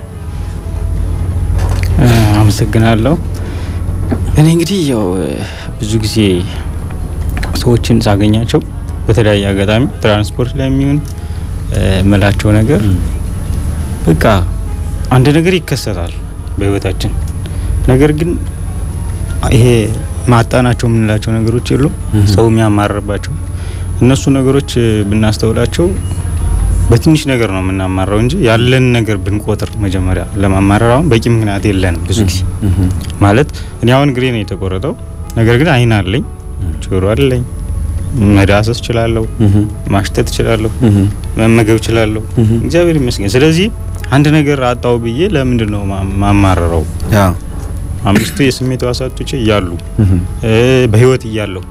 አመሰግናለሁ። እኔ እንግዲህ ያው ብዙ ጊዜ ሰዎችን ሳገኛቸው በተለያየ አጋጣሚ ትራንስፖርት ላይ የሚሆን መላቸው ነገር በቃ አንድ ነገር ይከሰታል በህይወታችን። ነገር ግን ይሄ ማጣናቸው የምንላቸው ነገሮች የሉ ሰው የሚያማርባቸው እነሱ ነገሮች ብናስተውላቸው በትንሽ ነገር ነው የምናማራው እንጂ ያለን ነገር ብንቆጥር መጀመሪያ ለማማረር አሁን በቂ ምክንያት የለንም። ብዙ ጊዜ ማለት እኔ አሁን እግሬ ነው የተቆረጠው፣ ነገር ግን አይን አለኝ፣ ጆሮ አለኝ፣ መዳሰስ እችላለሁ፣ ማሽተት እችላለሁ፣ መመገብ እችላለሁ። እግዚአብሔር ይመስገን። ስለዚህ አንድ ነገር አጣው ብዬ ለምንድን ነው ማማረረው? አምስቱ የስሜት ሕዋሳቶቼ እያሉ በህይወት እያለሁ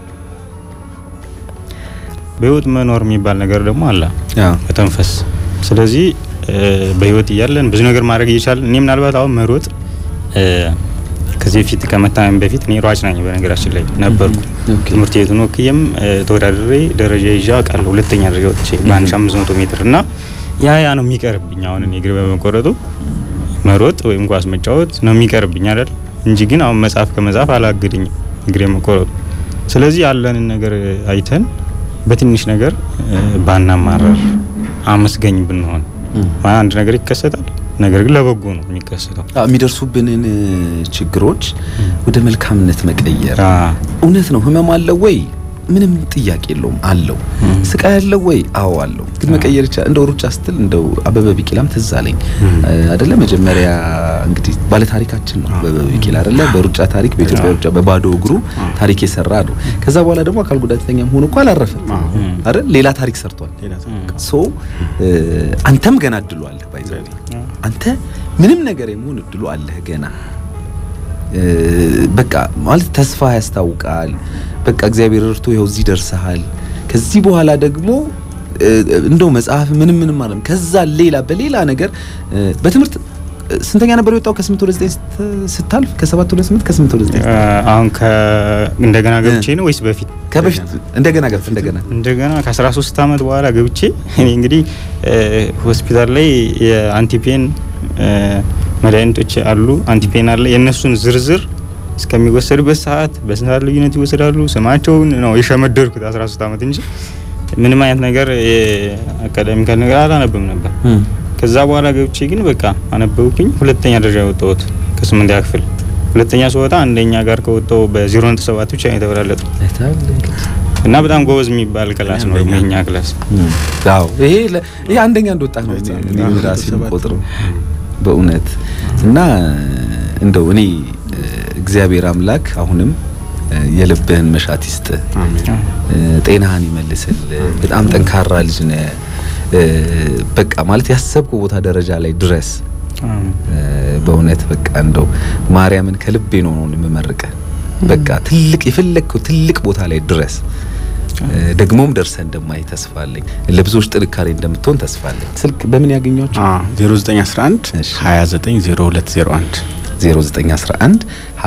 በህይወት መኖር የሚባል ነገር ደግሞ አለ መተንፈስ። ስለዚህ በህይወት እያለን ብዙ ነገር ማድረግ እየቻለን እኔ ምናልባት አሁን መሮጥ ከዚህ በፊት ከመታመም በፊት እኔ ሯጭ ነኝ በነገራችን ላይ ነበርኩ። ትምህርት ቤቱን ወክዬም ተወዳድሬ ደረጃ ይዤ አውቃለሁ። ሁለተኛ ደረጃ ወጥቼ በአንድ ሺህ አምስት መቶ ሜትር እና ያ ያ ነው የሚቀርብኝ አሁን እኔ እግር በመቆረጡ መሮጥ ወይም ኳስ መጫወት ነው የሚቀርብኝ አይደል እንጂ ግን አሁን መጽሐፍ ከመጽሐፍ አላግድኝም እግሬ መቆረጡ። ስለዚህ ያለንን ነገር አይተን በትንሽ ነገር ባናማረር አመስገኝ ብንሆን አንድ ነገር ይከሰታል። ነገር ግን ለበጎ ነው የሚከሰተው። የሚደርሱብንን ችግሮች ወደ መልካምነት መቀየር። እውነት ነው። ህመም አለው ወይ? ምንም ጥያቄ የለውም አለው። ስቃይ አለው ወይ? አዎ አለው። ግን መቀየር ይቻላል። እንደው ሩጫ ስትል እንደው አበበ ቢቂላም ትዝ አለኝ አይደለ? መጀመሪያ እንግዲህ ባለ ታሪካችን ነው አበበ ቢቂላ አይደለ? በሩጫ ታሪክ በኢትዮጵያ ሩጫ በባዶ እግሩ ታሪክ የሰራ ነው። ከዛ በኋላ ደግሞ አካል ጉዳተኛም ሆኖ እኮ አላረፈም አይደል? ሌላ ታሪክ ሰርቷል። ሶ አንተም ገና እድሉ አለህ። ባይዘው አንተ ምንም ነገር የመሆን እድሉ አለህ ገና በቃ ማለት ተስፋ ያስታውቃል። በቃ እግዚአብሔር እርቶ ይኸው እዚህ ደርሰሃል። ከዚህ በኋላ ደግሞ እንደው መጽሐፍ ምንም ምንም ማለት ከዛ ሌላ በሌላ ነገር በትምህርት ስንተኛ ነበር የወጣው? ከስምንት ወደ ዘጠኝ ስታልፍ ከሰባት ወደ ስምንት ከስምንት ወደ ዘጠኝ አሁን እንደገና ገብቼ ነው ወይስ በፊት? ከበፊት እንደገና ገብቼ እንደገና እንደገና ከ13 ዓመት በኋላ ገብቼ እኔ እንግዲህ ሆስፒታል ላይ የአንቲፔን መድኃኒቶች አሉ፣ አንቲፔን አለ። የእነሱን ዝርዝር እስከሚወሰድበት ሰዓት በስንት ሰዓት ልዩነት ይወሰዳሉ ስማቸውን ነው የሸመደድኩት 13 ዓመት እንጂ ምንም አይነት ነገር አካዳሚካል ነገር አላነብም ነበር። ከዛ በኋላ ገብቼ ግን በቃ አነበብኩኝ። ሁለተኛ ደረጃ የወጣሁት ከስምንተኛ ክፍል ሁለተኛ ስወጣ አንደኛ ጋር ከወጣሁ በዜሮ ነጥብ ሰባት ብቻ ነው የተበላለጠው እና በጣም ጎበዝ የሚባል ክላስ ነው የኛ ክላስ። አዎ ይሄ ይሄ አንደኛ እንደወጣ ነው እኔ ራሴን ቆጥረው በእውነት እና እንደው እኔ እግዚአብሔር አምላክ አሁንም የልብህን መሻት ይስጥ፣ ጤናህን ይመልስል። በጣም ጠንካራ ልጅ ነህ። በቃ ማለት ያሰብከው ቦታ ደረጃ ላይ ድረስ በእውነት በቃ እንደው ማርያምን ከልቤ ነው ነው የምመርቅህ። በቃ ትልቅ የፈለግከው ትልቅ ቦታ ላይ ድረስ ደግሞም ደርሰህ እንደማይ ተስፋ አለኝ። ለብዙዎች ጥንካሬ እንደምትሆን ተስፋ አለኝ። ስልክ በምን ያገኟቸው? 0911 290201 0911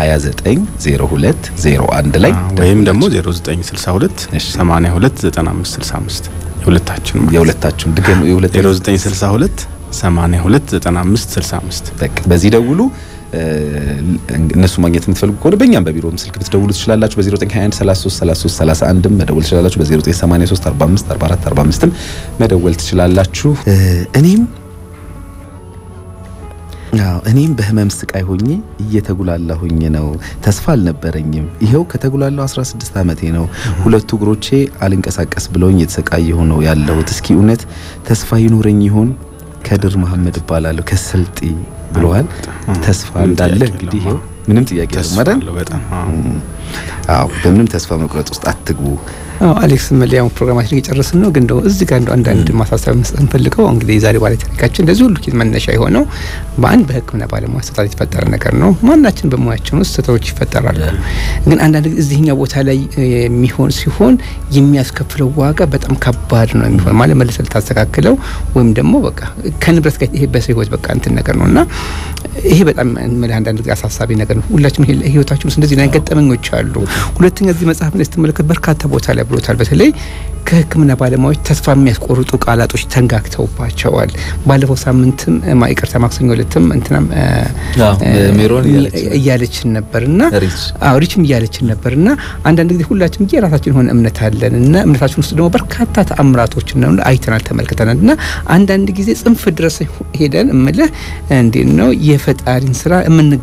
290201 ላይ ወይም ደግሞ 0962 82 9565 የሁለታችን የሁለታችን ድገም 0962 82 9565 በቃ በዚህ ደውሉ። እነሱ ማግኘት የምትፈልጉ ከሆነ በእኛም በቢሮም ስልክ ብትደውሉ ትችላላችሁ። በ0921 33 33 31 መደወል ትችላላችሁ። በ0983 45 44 45 መደወል ትችላላችሁ። እኔም አዎ እኔም በህመም ስቃይ ሆኜ እየተጉላላሁኝ ነው። ተስፋ አልነበረኝም። ይኸው ከተጉላላሁ 16 ዓመቴ ነው። ሁለቱ እግሮቼ አልንቀሳቀስ ብለውኝ የተሰቃየሁ ነው ያለሁት። እስኪ እውነት ተስፋ ይኖረኝ ይሆን? ከድር መሐመድ እባላለሁ ከስልጤ ብለዋል። ተስፋ እንዳለ እንግዲህ ይኸው ምንም ጥያቄ የለም አይደል? አዎ በምንም ተስፋ መቁረጥ ውስጥ አትግቡ። አዎ አሌክስ መለያው ፕሮግራማችን እየጨረስን ነው። ግን እንደው እዚህ ጋር እንደው አንዳንድ ማሳሰቢያ መስጠት እንፈልገው እንግዲህ የዛሬ ባለ ታሪካችን እንደዚህ ሁሉ ኬዝ መነሻ የሆነው በአንድ በሕክምና ባለሙያ ስህተት የተፈጠረ ነገር ነው። ማናችን በሙያችን ውስጥ ስህተቶች ይፈጠራሉ። ግን አንዳንድ ጊዜ እዚህኛው ቦታ ላይ የሚሆን ሲሆን የሚያስከፍለው ዋጋ በጣም ከባድ ነው የሚሆን ማለት መልሰህ ልታስተካክለው ወይም ደግሞ በቃ ከንብረት ጋር ይሄ በሰው ህይወት በቃ እንትን ነገር ነው እና ይሄ በጣም አንዳንድ ጊዜ አሳሳቢ ነገር ነው። ሁላችንም ህይወታችን ውስጥ እንደዚህ አይነት ገጠመኞች አሉ። ሁለተኛ እዚህ መጽሐፍ ላይ ስትመለከት በርካታ ቦታ ላይ ብሎታል። በተለይ ከህክምና ባለሙያዎች ተስፋ የሚያስቆርጡ ቃላቶች ተንጋግተውባቸዋል። ባለፈው ሳምንትም ይቅርታ ማክሰኞ ዕለትም እንትናም ሜሮን እያለችን ነበርና አዎ ሪችም እያለችን ነበርና አንዳንድ ጊዜ ሁላችን የራሳችን የሆነ እምነት አለን እና እምነታችን ውስጥ ደግሞ በርካታ ተአምራቶችን ነው አይተናል፣ ተመልክተናል እና አንዳንድ ጊዜ ጽንፍ ድረስ ሄደን እምልህ እንዴት ነው የፈጣሪን ስራ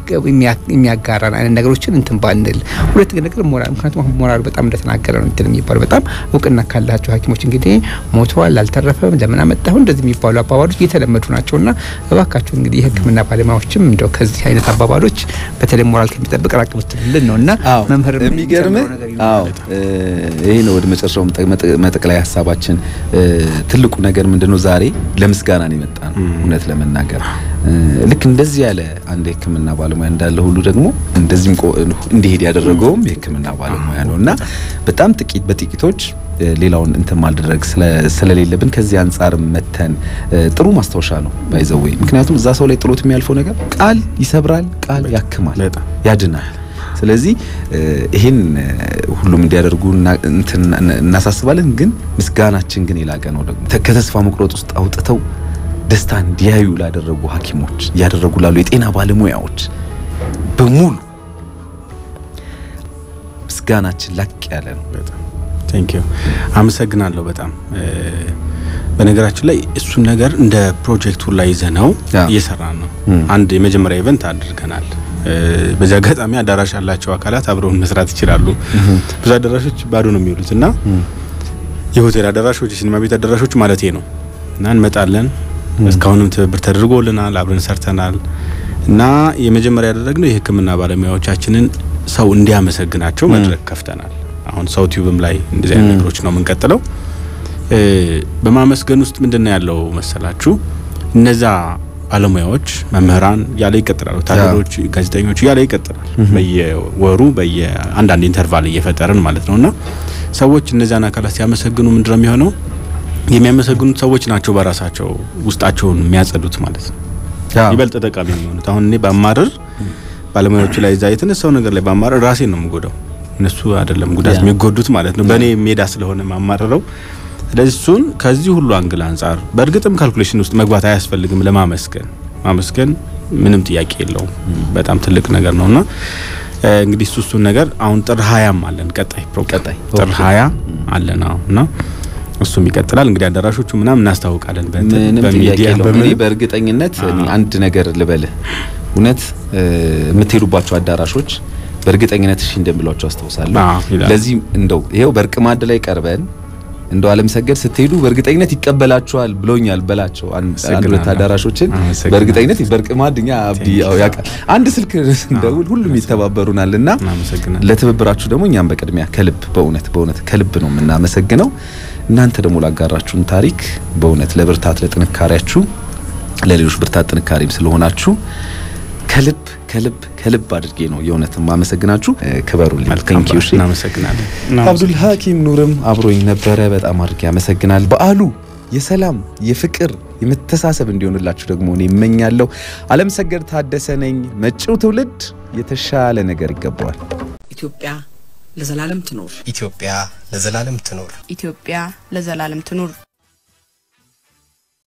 የሚያጋራን አይነት ነገሮችን እንትን ባንል። ሁለት ነገር ሞራል፣ ምክንያቱም አሁን ሞራል በጣም እንደተናገረ ነው እንትን የሚባለው በጣም እውቅና ካላቸው ሐኪሞች እንግዲህ ሞተዋል፣ አልተረፈም፣ ለምን አመጣሁ እንደዚህ የሚባሉ አባባሎች የተለመዱ ናቸውና እባካችሁ እንግዲህ የህክምና ባለሙያዎችም እንደው ከዚህ አይነት አባባሎች በተለይ ሞራል ከሚጠብቅ ራቅ ብትልልን ነው እና መምህር የሚገርም አዎ ይሄ ነው ወደ መጨረሻው መጠቅላይ ሀሳባችን ትልቁ ነገር ምንድነው ዛሬ ለምስጋና ነው የመጣ ነው እውነት ለመናገር ልክ እንደዚህ ያለ አንድ የህክምና ባለሙያ እንዳለ ሁሉ ደግሞ እንደዚህም እንዲሄድ ያደረገውም የህክምና ባለሙያ ነው እና በጣም ጥቂት በጥቂቶች ሌላውን እንትን ማድረግ ስለሌለብን ከዚህ አንጻር መተን ጥሩ ማስታወሻ ነው ባይዘወይ ምክንያቱም እዛ ሰው ላይ ጥሎት የሚያልፈው ነገር ቃል ይሰብራል፣ ቃል ያክማል፣ ያድናል። ስለዚህ ይሄን ሁሉም እንዲያደርጉ እናሳስባለን። ግን ምስጋናችን ግን የላቀ ነው። ደግሞ ከተስፋ መቁረጥ ውስጥ አውጥተው ደስታ እንዲያዩ ላደረጉ ሐኪሞች እያደረጉ ላሉ የጤና ባለሙያዎች በሙሉ ምስጋናችን ላቅ ያለ ነው። ቴንክ ዩ አመሰግናለሁ በጣም በነገራችን ላይ እሱን ነገር እንደ ፕሮጀክቱ ላይ ይዘነው እየሰራን ነው። አንድ የመጀመሪያ ኢቨንት አድርገናል። በዚህ አጋጣሚ አዳራሽ ያላቸው አካላት አብረውን መስራት ይችላሉ። ብዙ አዳራሾች ባዶ ነው የሚውሉት እና የሆቴል አዳራሾች፣ የሲኒማ ቤት አዳራሾች ማለት ነው እና እንመጣለን። እስካሁንም ትብብር ተደርጎልናል፣ አብረን ሰርተናል እና የመጀመሪያ ያደረግነው የሕክምና ባለሙያዎቻችንን ሰው እንዲያመሰግናቸው መድረክ ከፍተናል። አሁን ሰው ቲዩብም ላይ እንደዚህ አይነት ነገሮች ነው የምንቀጥለው። በማመስገን ውስጥ ምንድን ነው ያለው መሰላችሁ? እነዛ ባለሙያዎች መምህራን እያለ ይቀጥላል፣ ወታደሮች፣ ጋዜጠኞች እያለ ይቀጥላል። በየወሩ በየአንዳንድ ኢንተርቫል እየፈጠርን ማለት ነው እና ሰዎች እነዚያን አካላት ሲያመሰግኑ ምንድነው የሚሆነው? የሚያመሰግኑት ሰዎች ናቸው በራሳቸው ውስጣቸውን የሚያጸዱት ማለት ነው። ይበልጥ ጠቃሚ የሚሆኑት አሁን እኔ ባማርር ባለሙያዎቹ ላይ እዛ የተነሳው ነገር ላይ ባማርር ራሴን ነው የምጎዳው፣ እነሱ አይደለም ጉዳት የሚጎዱት ማለት ነው። በእኔ ሜዳ ስለሆነ ማማረረው ስለዚህ እሱን ከዚህ ሁሉ አንግል አንጻር በእርግጥም ካልኩሌሽን ውስጥ መግባት አያስፈልግም። ለማመስገን ማመስገን ምንም ጥያቄ የለውም። በጣም ትልቅ ነገር ነውና እንግዲህ እሱ እሱን ነገር አሁን ጥር ሀያም አለን ቀጣይ ፕሮግራም ጥር ሀያ አለን አሁን እና እሱም ይቀጥላል። እንግዲህ አዳራሾቹ ምናምን እናስታውቃለን። ምንም ጥያቄ የለውም። እኔ በእርግጠኝነት አንድ ነገር ልበልህ፣ እውነት የምትሄዱባቸው አዳራሾች በእርግጠኝነት እሺ እንደሚሏቸው አስታውሳለሁ። ለዚህ እንደው ይሄው በእርቅ ማዕድ ላይ ቀርበን እንደው አለም ሰገድ ስትሄዱ በእርግጠኝነት ይቀበላችኋል ብሎኛል በላቸው። አንድ ሁለት አዳራሾችን በእርግጠኝነት በእርቅ ማዕድ እኛ አብዲ ያው ያውቃል። አንድ ስልክ እንደውል ሁሉም ይተባበሩናል እና ለትብብራችሁ ደግሞ እኛም በቅድሚያ ከልብ በእውነት በእውነት ከልብ ነው የምናመሰግነው። እናንተ ደግሞ ላጋራችሁን ታሪክ በእውነት ለብርታት ለጥንካሬያችሁ ለሌሎች ብርታት ጥንካሬም ስለሆናችሁ ከልብ ከልብ ከልብ አድርጌ ነው የእውነት ማመሰግናችሁ። ክበሩልኝ። ቴንክ ዩ። እናመሰግናለን። አብዱል ሀኪም ኑርም አብሮኝ ነበረ። በጣም አድርጌ ያመሰግናል። በዓሉ የሰላም የፍቅር የመተሳሰብ እንዲሆንላችሁ ደግሞ እኔ እመኛለሁ። አለም ሰገድ ታደሰ ነኝ። መጪው ትውልድ የተሻለ ነገር ይገባዋል። ኢትዮጵያ ለዘላለም ትኖር። ኢትዮጵያ ለዘላለም ትኖር። ኢትዮጵያ ለዘላለም ትኑር።